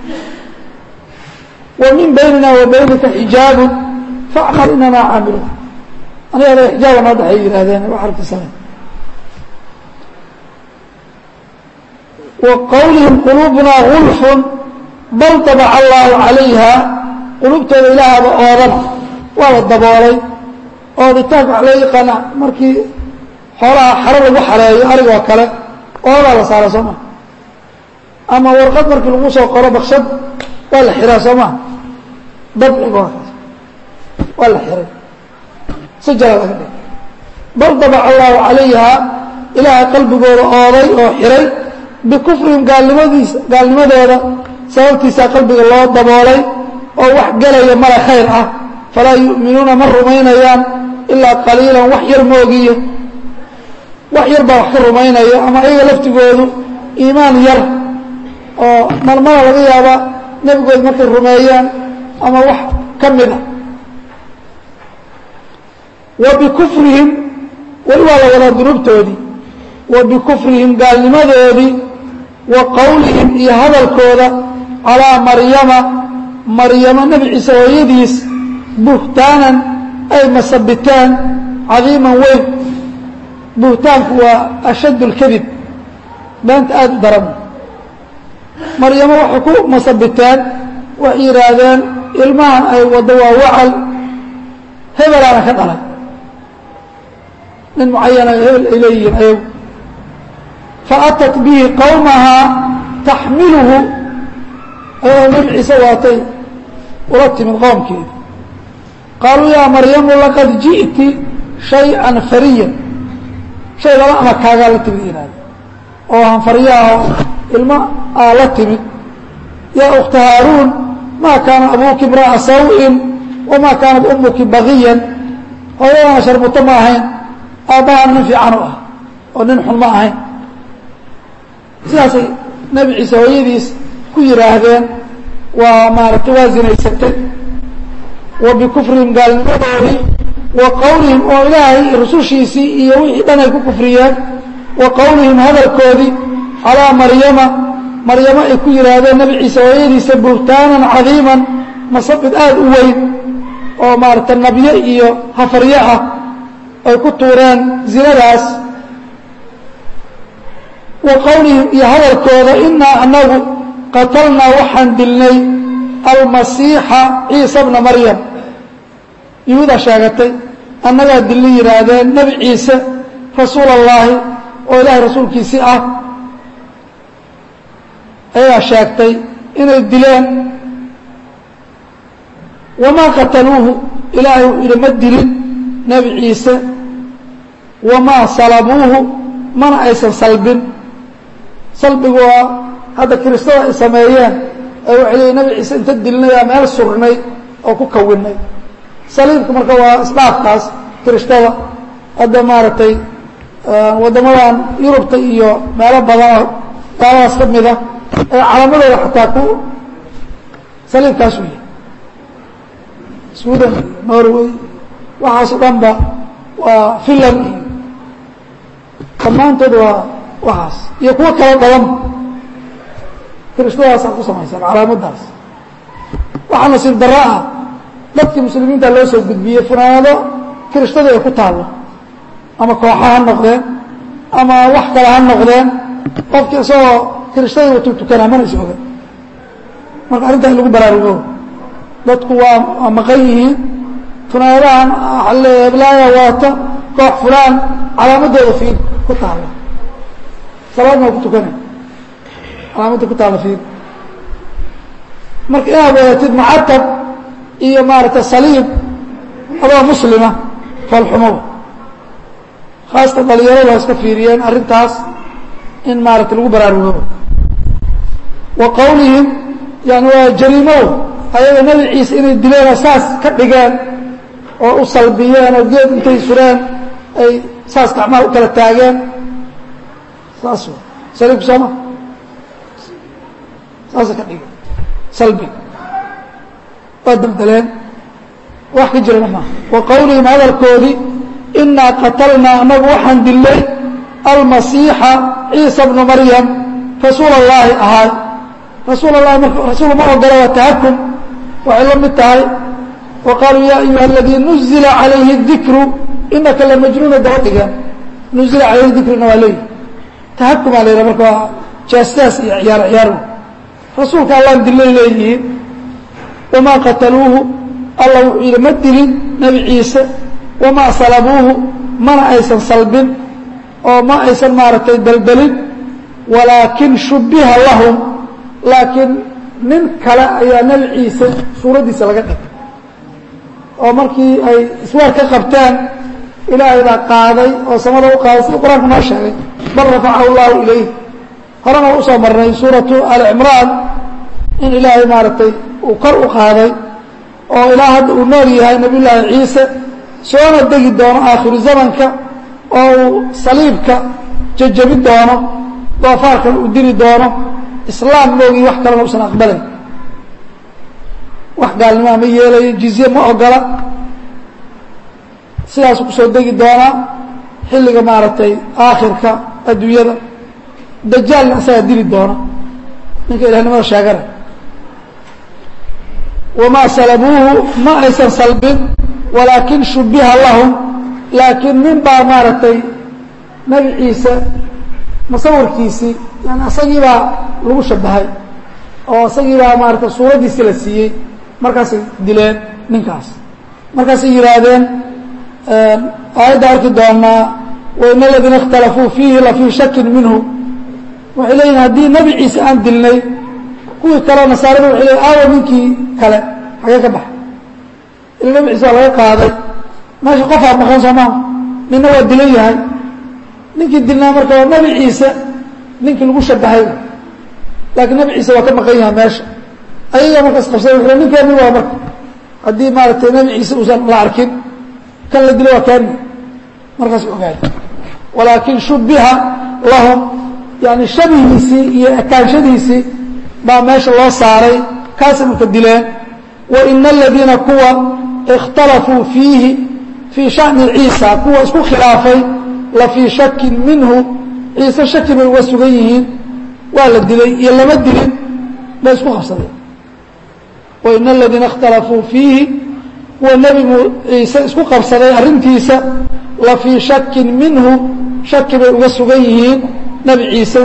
wa min baynina wa baynika xijaabun facmal inamaa caamiluun aniga adaga xijaaba noo dhexay yihahdeen wax arkisanay wa qowlihim quluubunaa gulfun bal dabaca allaahu calayha quluubtooda ilaahaba oodana waa la daboolay ooditaanka waxa loo yaqaana markii xoolaha xaro lagu xareeyo arigoo kale oodaa la saara soo maa ama warqad markii lagu soo qoro bakshad waa la xiraa soo maa dabciga waa la xiray sajala laga dhig bal dabaca allaahu calayha ilaahay qalbigooda ooday oo xiray bikufrihim gaalnimadiisa gaalnimadooda sababtiisaa qalbiga loo daboolay oo wax gelaya mala khayr ah falaa yu'minuuna ma rumaynayaan ilaa qaliilan wax yar moogiyo wax yar baa wax ka rumaynaya ama iyaga laftigoodu iimaan yar oo malmala laga yaaba nebigooda markay rumeeyaan ama wax ka mid a wa bikufrihim weli waa la wadaa dunuubtoodii wa bikufrihim gaalnimadoodii wa qowlihim iyo hadalkooda calaa maryama maryamo nebi ciise hooyadiis buhtaanan ay masabiteen cadiiman weyn buhtaanku waa ashadd اlkadib beenta aada u daran maryamo waxay ku masabiteen waxay yidhaahdeen ilmahan ay waddo waa wacal hebelaana ka dhalay nin mucayana hebel ay leeyihiin ayagu faatat bihi qowmahaa taxmiluhu ayagoo nabi ciise waatay ula timid qoomkeeda qaaluu yaa maryamu laqad ji'ti shay-an fariyan shay laba ama kaagaa la timid yihahda oo hanfaryaha ilmo aa la timid yaa ukhta haaruun maa kaana abuuki imra'a saw-in wamaa kaanat umuki bagiyan hooyadana sharmuto ma ahayn aabbahaan nin fiican u ah oo nin xun ma ahayn sidaasay nebi ciise hooyadiis ku yidhaahdeen waa maaragtay waa zinaysatay wa bikufrihim gaalnimadoodii wa qowlihim oo ilaahay rusushiisii iyo wixii dhan ay ku kufriyeen wa qowlihim hadalkoodii calaa maryama maryamo ay ku yidhaahdeen nebi ciise hooyadiisa buhtaanan cadiiman masabid aada u weyn oo maaragtay nabyo iyo hafaryo ah ay ku tuureen zinadaas wa qowlihim iyo hadalkooda inaa anagu qatalnaa waxaan dilnay almasiixa ciisa bna maryam yuhuudaa sheegatay annagaa dilli yidhaahdeen nebi ciise rasuul allaahi oo ilaahay rasuulkiisii ah ayagaa sheegtay inay dileen wamaa qataluuhu ilaahay wuxuu yidhi ma dilin nebi ciise wamaa salabuuhu mana aysan salbin salbigu waa hadda kiristada ay sameeyeen ee waxay leeyiin nebi ciise inta dilinayaa meel surnay oo ku kawinay saliibka marka waa isdhaafkaas kiristada hadda maaragtay waddamadan yurubta iyo meelo badanoo gaaladaas ka mida ee calaamadooda xataa ku saliibkaas u yahay sweden iyo norway waxaasoo dhanba waa finland iyo dhammaantood waa waxaas iyo kuwo kala badan kiristadaasaa ku samaysan calaamaddaas waxaa nasiib darro ah dadkii muslimiinta loo soo gudbiyey funaanado kiristadu ay ku taallo ama kooxa ha noqdeen ama wax kale ha noqdeen qofkii isagoo kiristadii watu tukanaa mana is oga marka arrintaa in lagu baraarugo dadku waa waa maqan yihiin funaanadahan ale heblaaya waata koox fulaan calaamadooda fiir ku taalla salaadna waa ku tukanay calaamadda ku taalla fiir marka inaad wadatid mucatab iyo maaragtay saliib adoo muslima foolxumoba khaasatan dhalinyaradu waa iska fiiriyeen arrintaas in maaragtay lagu baraarugo wa qowlihim yani waa jariimow ayaga nebi ciise inay dileenoo saas ka dhigeen oo u salbiyeen oo geed intay sureen ay saas gacmaha u kala taageen saas saliibku sooma saasa ka dhigeen salbi waa dabdeleen wax ka jirana maaha wa qowlihim hadalkoodii inaa qatalnaa anagu waxaan dilnay almasiixa ciisa bnu maryam rasuul allaahi ahaay rasuul allahi marka rasuul ma ogola waa tahakum waxay la mid tahay wa qaaluu yaa ayuha aladii nuzila calayhi dikru inaka lamajnuuna daba dhigeen nuzila calayhi dikrina waa leeyihi tahakumaa la yidhaha marka waa jaastaas iyo ciyaar ciyaar rasuulka allaan dilay leeyihiin wamaa qataluuhu alla wuxuu yidhi ma dilin nebi ciise wamaa salabuuhu mana aysan salbin oo ma aysan maaragtay deldelin walaakin shubbiha lahum laakiin nin kale ayaa nebi ciise suuraddiisa laga dhigay oo markii ay iswaar ka qabteen ilaahay baa qaaday oo samada u qaaday sida qur-aanku noo sheegay bal rafacahu llahu ilayh horena waa usoo marnay suuratu ali cimraan in ilaahay maaragtay uu kor u qaaday oo ilaa hadda uu nool yahay nabiy llaahi ciise soona degi doono aakhiru zamanka oo uu saliibka jajabin doono doofaarkan uu dili doono islaam moogii wax kalena usan aqbalayn wax gaalnimaa ma yeelayo jizye ma ogola sidaasuu kusoo degi doonaa xilliga maaragtay aakhirka adduunyada dajaalna isagaa dili doona ninka ilahnimada sheegana wamaa salabuuhu ma aysan salbin walaakin shubbiha lahum laakiin nin baa maaragtay nebi ciise musawirkiisii yani isagii baa lagu shabahay oo isagii baa maarata suuraddiisi la siiyey markaasay dileen ninkaas markaasay yidhaahdeen aayadda arki doonaa wain aladiina اkhtalafuu fiihi lafii shakin minhu waxay leeyihin haddii nebi ciise aan dilnay kuwii kaleo nasaarada waxay leeyiin aawa ninkii kale xagee ka baxa ila nebi ciise waa laga qaaday meesha qofaa maqan soo maha ninna waa dilan yahay ninkii dilnaa marka waa nebi ciise ninkii lagu shabahay laakiin nebi ciise waa ka maqan yahay meesha ayagaa markaas qabsada wuxuu ninkeeni waa marka haddii maaragtay nebi ciise uusan la arkin kan la dilo waa kaani markaas ogaay walaakin shubiha lahum yani shabihiisii iyo ekaanshadiisii baa meesha loo saaray kaasay marka dileen waina aladiina kuwa اkhtalafuu fiihi fii shani ciisa kuwa isku khilaafay la fii shakin minhu ciise shaki bay uga sugan yihiin waa la dilay iyo lama dilin bay isku qabsadeen waina aladiina اkhtalafuu fiihi kuwa nebi ciise isku qabsaday arrintiisa la fii shakin minhu shaki bay uga sugan yihiin nebi ciise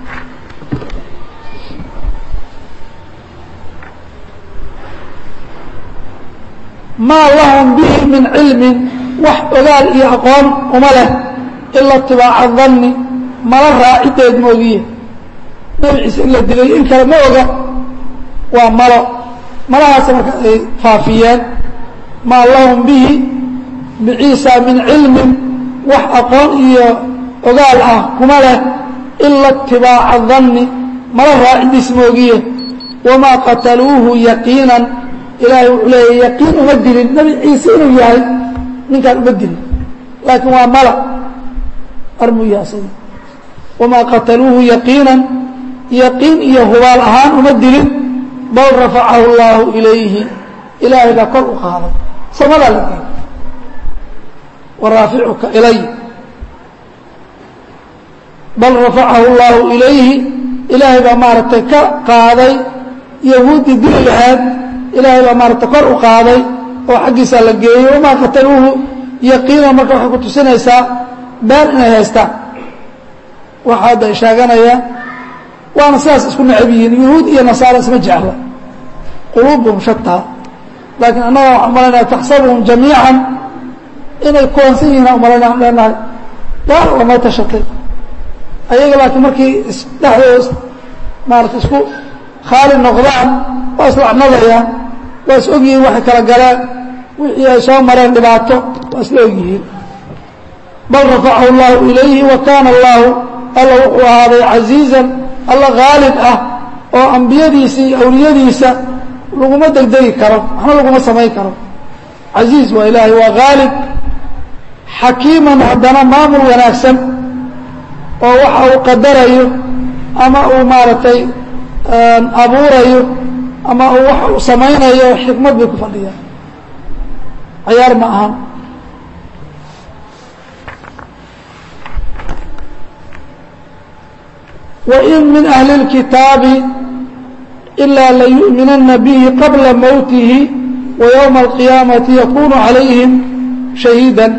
maa lahum bihi min cilmin wax ogaal iyo aqoon uma leh ila itibaaca danni mala raacideed moogiye nebi ciise in la dilay in kale ma oga waa malo malahaas marka ay faafiyeen maa lahum bihi biciisa min cilmin wax aqoon iyo ogaal ah kuma leh ila itibaaca danni mala raacidiis moogiye wamaa qataluuhu yaqiinan ilaahay wuxuu leeya yaqiin uma dilin nebi ciise inuu yahay ninkaan uma dilin laakiin waa mala armuya isaga wamaa qataluuhu yaqiinan yaqiin iyo hubaal ahaan uma dilin bal rafacahu اllaahu ilayhi ilaahay baa kor u qaaday samadaa la geey waraaficuka ilay bal rafacahu اllaahu ilayhi ilaahay baa maaragtay ka qaaday yahuuddii dili lahayd ilaahay baa maaragtay kor u qaaday oo xaggiisaa la geeyey wamaa qataluuhu yaqiinan marka waxay ku tusinaysaa been inay haystaan waxa hadda ay sheeganayaan waana sidaas isku necab yihiin yuhuud iyo nasaara isma jecla quluubuhum shataa laakiin annaga waxaan umalaynaya taxsabuhum jamiican inay kuwansan yihiin aan umalaynaya an leenahay gaar lamay tashatay ayaga laakiin markii isdhexdooda maarata isku khaali noqdaan waa islacnadayaan waa is ogyihiin waxay kala galeen wixii ay soo mareen dhibaato waa isla ogyihiin bal rafacahu اllahu ilayhi wa kaana allahu alla wuxuu ahaaday casiizan alla haalib ah oo ambiyadiisa iyo awliyadiisa laguma degdegi karo waxna laguma samayn karo casiiz waa ilaahay waa haalib xakiiman haddana maamul wanaagsan oo waxa uu qadarayo ama uu maaragtay abuurayo ama uu waxa uu samaynayo xikmad bay ku fadhiyaan cayaar ma ahan wain min ahli اlkitaabi ilaa layu'minana bihi qabla mowtihi wa ywma alqiyaamati yakunu calayhim shahiida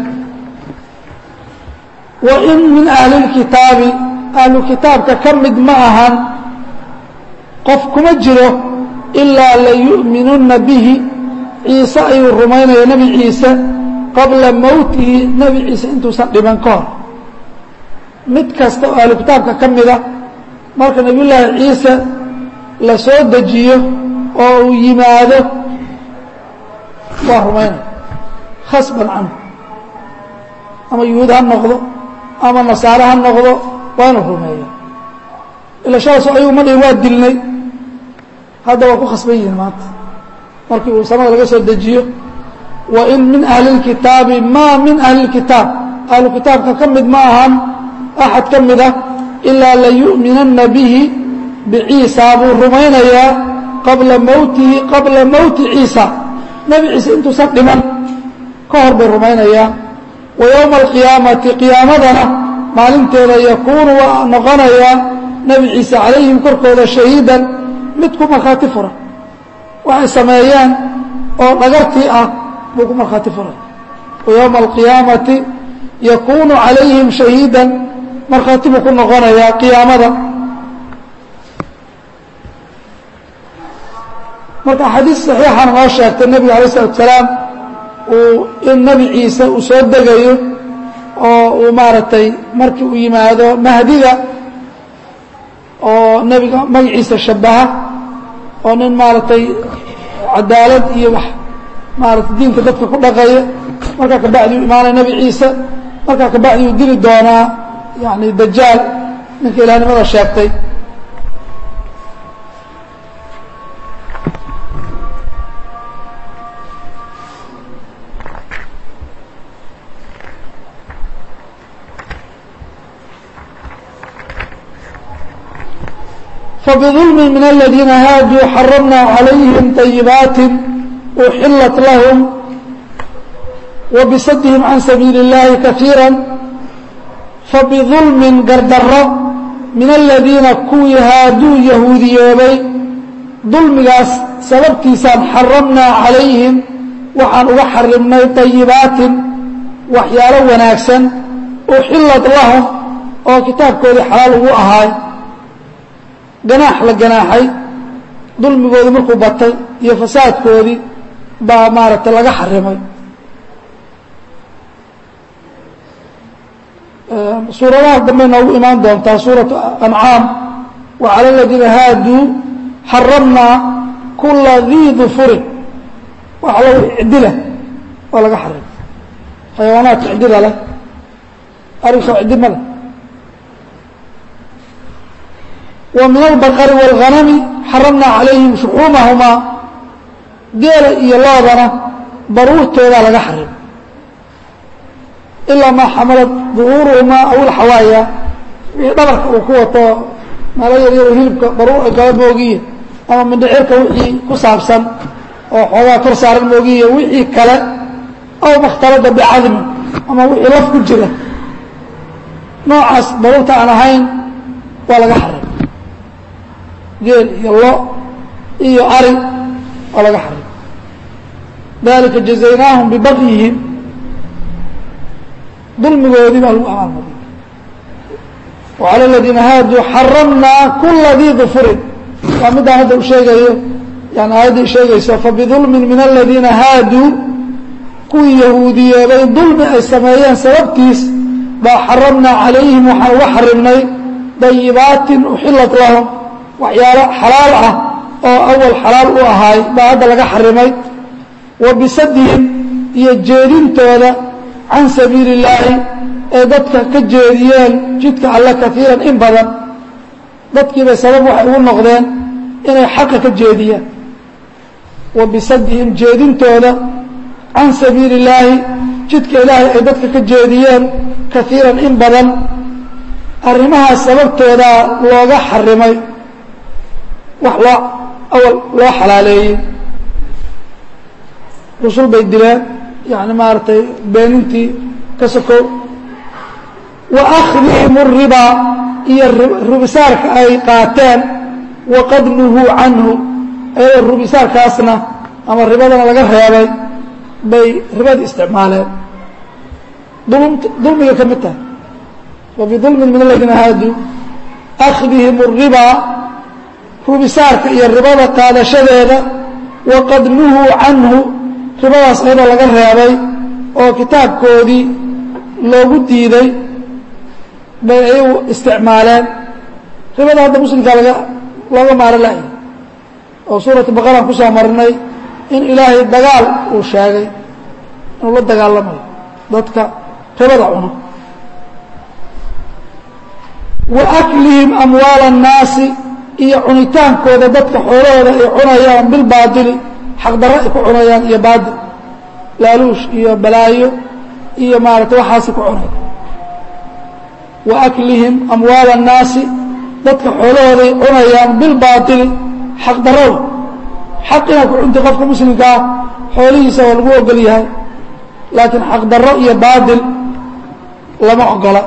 wain min ahli اlkitaabi ahlu kitaabka ka mid ma ahan qof kuma jiro ilaa layu'minuna bihi ciise ayuu rumaynaya nebi ciise qabla mowtihi nebi ciise intuusan dhiban ka hor mid kasta oo ahlu kitaabka ka mida marka nebiyullaahi ciise la soo dejiyo oo uu yimaado waa rumaynaya khasban canhu ama yuhuud ha noqdo ama nasaare ha noqdo waa inuu rumeeyo ila shalaasoo ayagu ma dhihin waa dilnay hadda waa ku khasban yihiin maanta markii uu samada laga soo dejiyo wain min ahli اlkitaabi maa min ahli اlkitaab ahlu kitaabka ka mid ma ahan axad ka mid ah ilaa layu'minana bihi biciisa buu rumaynayaa qabla mowtihi qabla mowti ciisa nebi ciise intuusan dhiman ka hor bay rumaynayaa wa yowma alqiyaamati qiyaamadana maalinteeda yakuunu waa noqonayaa nebi ciise calayhim korkooda shahiidan mid ku markhaati fura waxay sameeyeen oo dhagartii ah buu ku markhaati furay wa yowma alqiyaamati yakuunu calayhim shahiidan markhaati buu ku noqonayaa qiyaamada marka axaadiis saxiixana noo sheegtay nebiga alay isalatu salaam uu in nebi ciise uu soo degayo oo uu maaragtay markii uu yimaado mahdiga oo nebiga magaciisa shabaha oo nin maaragtay cadaalad iyo wax maaragtay diinka dadka ku dhaqaya markaa kabacdi uu imaanaya nebi ciise markaa kabacdi uu dili doonaa yani dajaal ninka ilahnimada sheegtay فبظلم من الذين هاadوا حرمنا عليهم طيبات أحلت لهم وبصدهم عن سبيiل اللahi كثيirا فبظلم gardaro min الذiina kuwii haaduu yahuudiyoobay dulmigaas sababtiisaan xaramnaa عalayhim waxaan uga xarimnay طayibaatin waxyaalo wanaagsan أxilat lahum oo kitaabkoodii xalaal ugu ahaay ganaax la ganaaxay dulmigoodii markuu batay iyo fasaadkoodii baa maaragtay laga xarimay suuradaha dambe noogu imaan doontaa suuraةu ancaam wa calى اladiina haaduu xaramnaa kula dii dufurin wax lo cidila waa laga xarimay xayawaanaadka cidida leh arigsoo cidi ma leh ومiن البقر والغنم xaرمnaa عalayهim شحuuمaهmaa geela iyo loodana baruurtoodaa laga xarim ilaa maa xamalad ظuhuuruhumaa aw اlxawaaya wixii dhabarka uu ku wato meelo yaryaro hilibka baruur ay gala moogiye ama mindhicirka wixii ku saabsan oo xoogaa kor saaran moogiye wixii kale aw makhtalada bicadmin ama wixii laf ku jira noocaas baruurta aan ahayn waa laga xarim geel iyo lo iyo ari oo laga xarim dalika jazaynaahum bibagyihim dulmigoodii baa lagu abaalmariy وعalى الadiina haaduu xaramnaa kula dii ظufurin waa midaan hadda u sheegayo yani aayadda sheegayso fabظulmi min الadiina haaduu kuwii yahuudiyoobay dulmi ay sameeyeen sababtiis baa xaramnaa عalayhim waxaan uga xarimnay dayibaatin uxilat lahum waxyaalo xalaal ah oo awal xalaal u ahaay baa hadda laga xarimay wa bisadihim iyo jeedintooda can sabiili illaahi ee dadka ka jeediyeen jidka alle kaiiran in badan dadkiibay sabab waxay ugu noqdeen inay xaqa ka jeediyaan wa bisadihim jeedintooda can sabiili illaahi jidka ilaahay ay dadka ka jeediyeen kaiiran in badan arrimahaas sababtoodaa looga xarimay wax loo awal loo xalaaleeyey rusul bay dileen yani maaragtay beenintii ka sokow wa akhdihim الribaa iyo rubisaarka ay qaateen waqad nuhuu canhu ayadoo rubisaarkaasna ama ribadana laga reebay bay ribada isticmaaleen dulmiga ka mid tahay wa bidulmin min aladiina haaduu akhdihim الribaa rubisaarka iyo ribada qaadashadeeda waqad nuhuu canhu ribadaas ayadoo laga reebay oo kitaabkoodii loogu diiday bay ayagu isticmaaleen ribada hadda muslimkaa laga looga maaro la'ya oo suuratu baqaraan ku soo marinay in ilaahay dagaal uu sheegay inuu la dagaalamayo dadka ribada cuno wa aklihim amwaala الnaasi iyo cunitaankooda dadka xoolahooda ay cunayaan bilbaadili xaqdarro ay ku cunayaan iyo baadil laaluush iyo balaayo iyo maaragtay waxaasi ku cunay wa aklihim amwaala الnaasi dadka xoolahooday cunayaan bilbaadili xaqdarrada xaq inaad ku cunti qofka muslimka ah xoolihiisa waa lagu ogol yahay laakiin xaqdarro iyo baadil lama ogola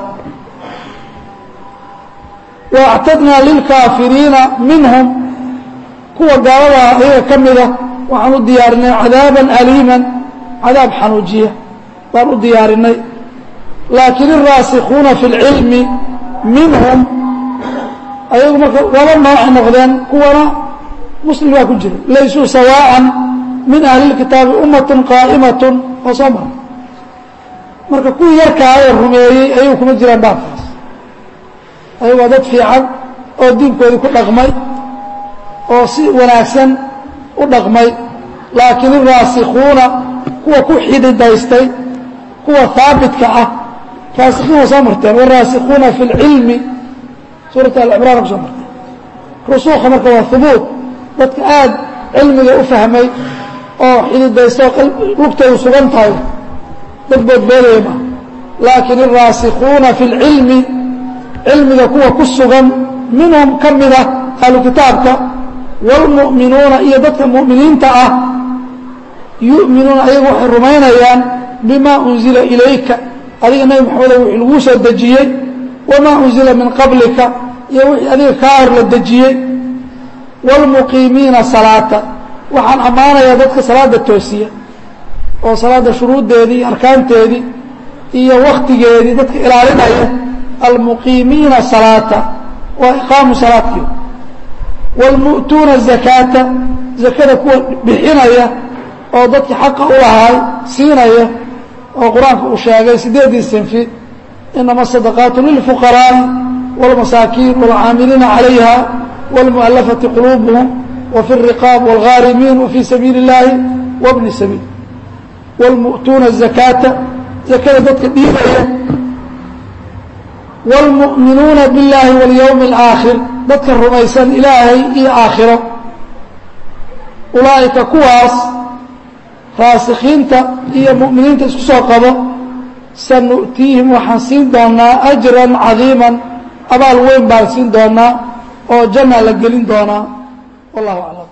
waactadnaa lilkaafiriina minhum kuwa gaaladaa ayaga ka mida waxaan u diyaarinay cadaaban aliiman cadaab xanuujiya baan u diyaarinay laakiin iraasikuuna fi اlcilmi minhum ayagu marka laba noocay noqdeen kuwana muslim baa ku jira laysuu sawaa'an min ahli lkitaabi ummatun qaa'imatun oo soo mara marka kuwii yarkaa ee rumeeyey ayuu kuma jiraan baabkaas ayagoo dad fiican oo diinkoodii ku dhaqmay oo si wanaagsan u dhaqmay laakiin iraasikuuna kuwa ku xididaystay kuwa haabitka ah raasikiin waa soo marteen waraasikuuna fi اlcilmi suurat alcimraan ku soo marteen rusuuka marka waa hubuut dadka aad cilmiga u fahmay oo xididaysta oo lugtoodu sugan tahay dad boodboodaya ma laakiin iraasikuuna fi اlcilmi cilmiga kuwa ku sugan minhum ka mida ahlu kitaabka wاlmu'minuuna iyo dadka mu'miniinta ah yu'minuuna ayagu waxay rumaynayaan bima unzila ilayka adiga nebi maxamedo wixii laguu soo dejiyey wamaa unzila min qablika iyo wixii adiga kaa hor la dejiyey wاlmuqiimiina salaata waxaan ammaanayaa dadka salaada toosiya oo salaada shuruuddeedii iyo arkaanteedii iyo waktigeedii dadka ilaalinaya almuqiimiina salaata waa iqaamu salaadkii wاlmu'tuuna zakaata zakada kuwa bixinaya oo dadkii xaqa u lahaay siinaya oo qur-aanka uu sheegay sideedii sinfi inama sadaqaatu lilfuqaraa'i wاlmasaakiin wاlcaamiliina calayha wاlmu'alafati quluubuhum wafi الriqaab wاlghaarimiin wafii sabiili اllaahi wabni sabiil wاlmu'tuuna zakaata zakada dadka dhiibaya wاlmu'minuuna biاllaahi wاlyowmi اlaakhir dadka rumaysan ilaahay iyo aakhiro ulaa'ika kuwaas raasikiinta iyo mu'miniinta isku soo qabo sanu'tiihim waxaan siin doonaa ajran cadiiman abaal weyn baan siin doonaa oo janna la gelin doonaa wallahu aclam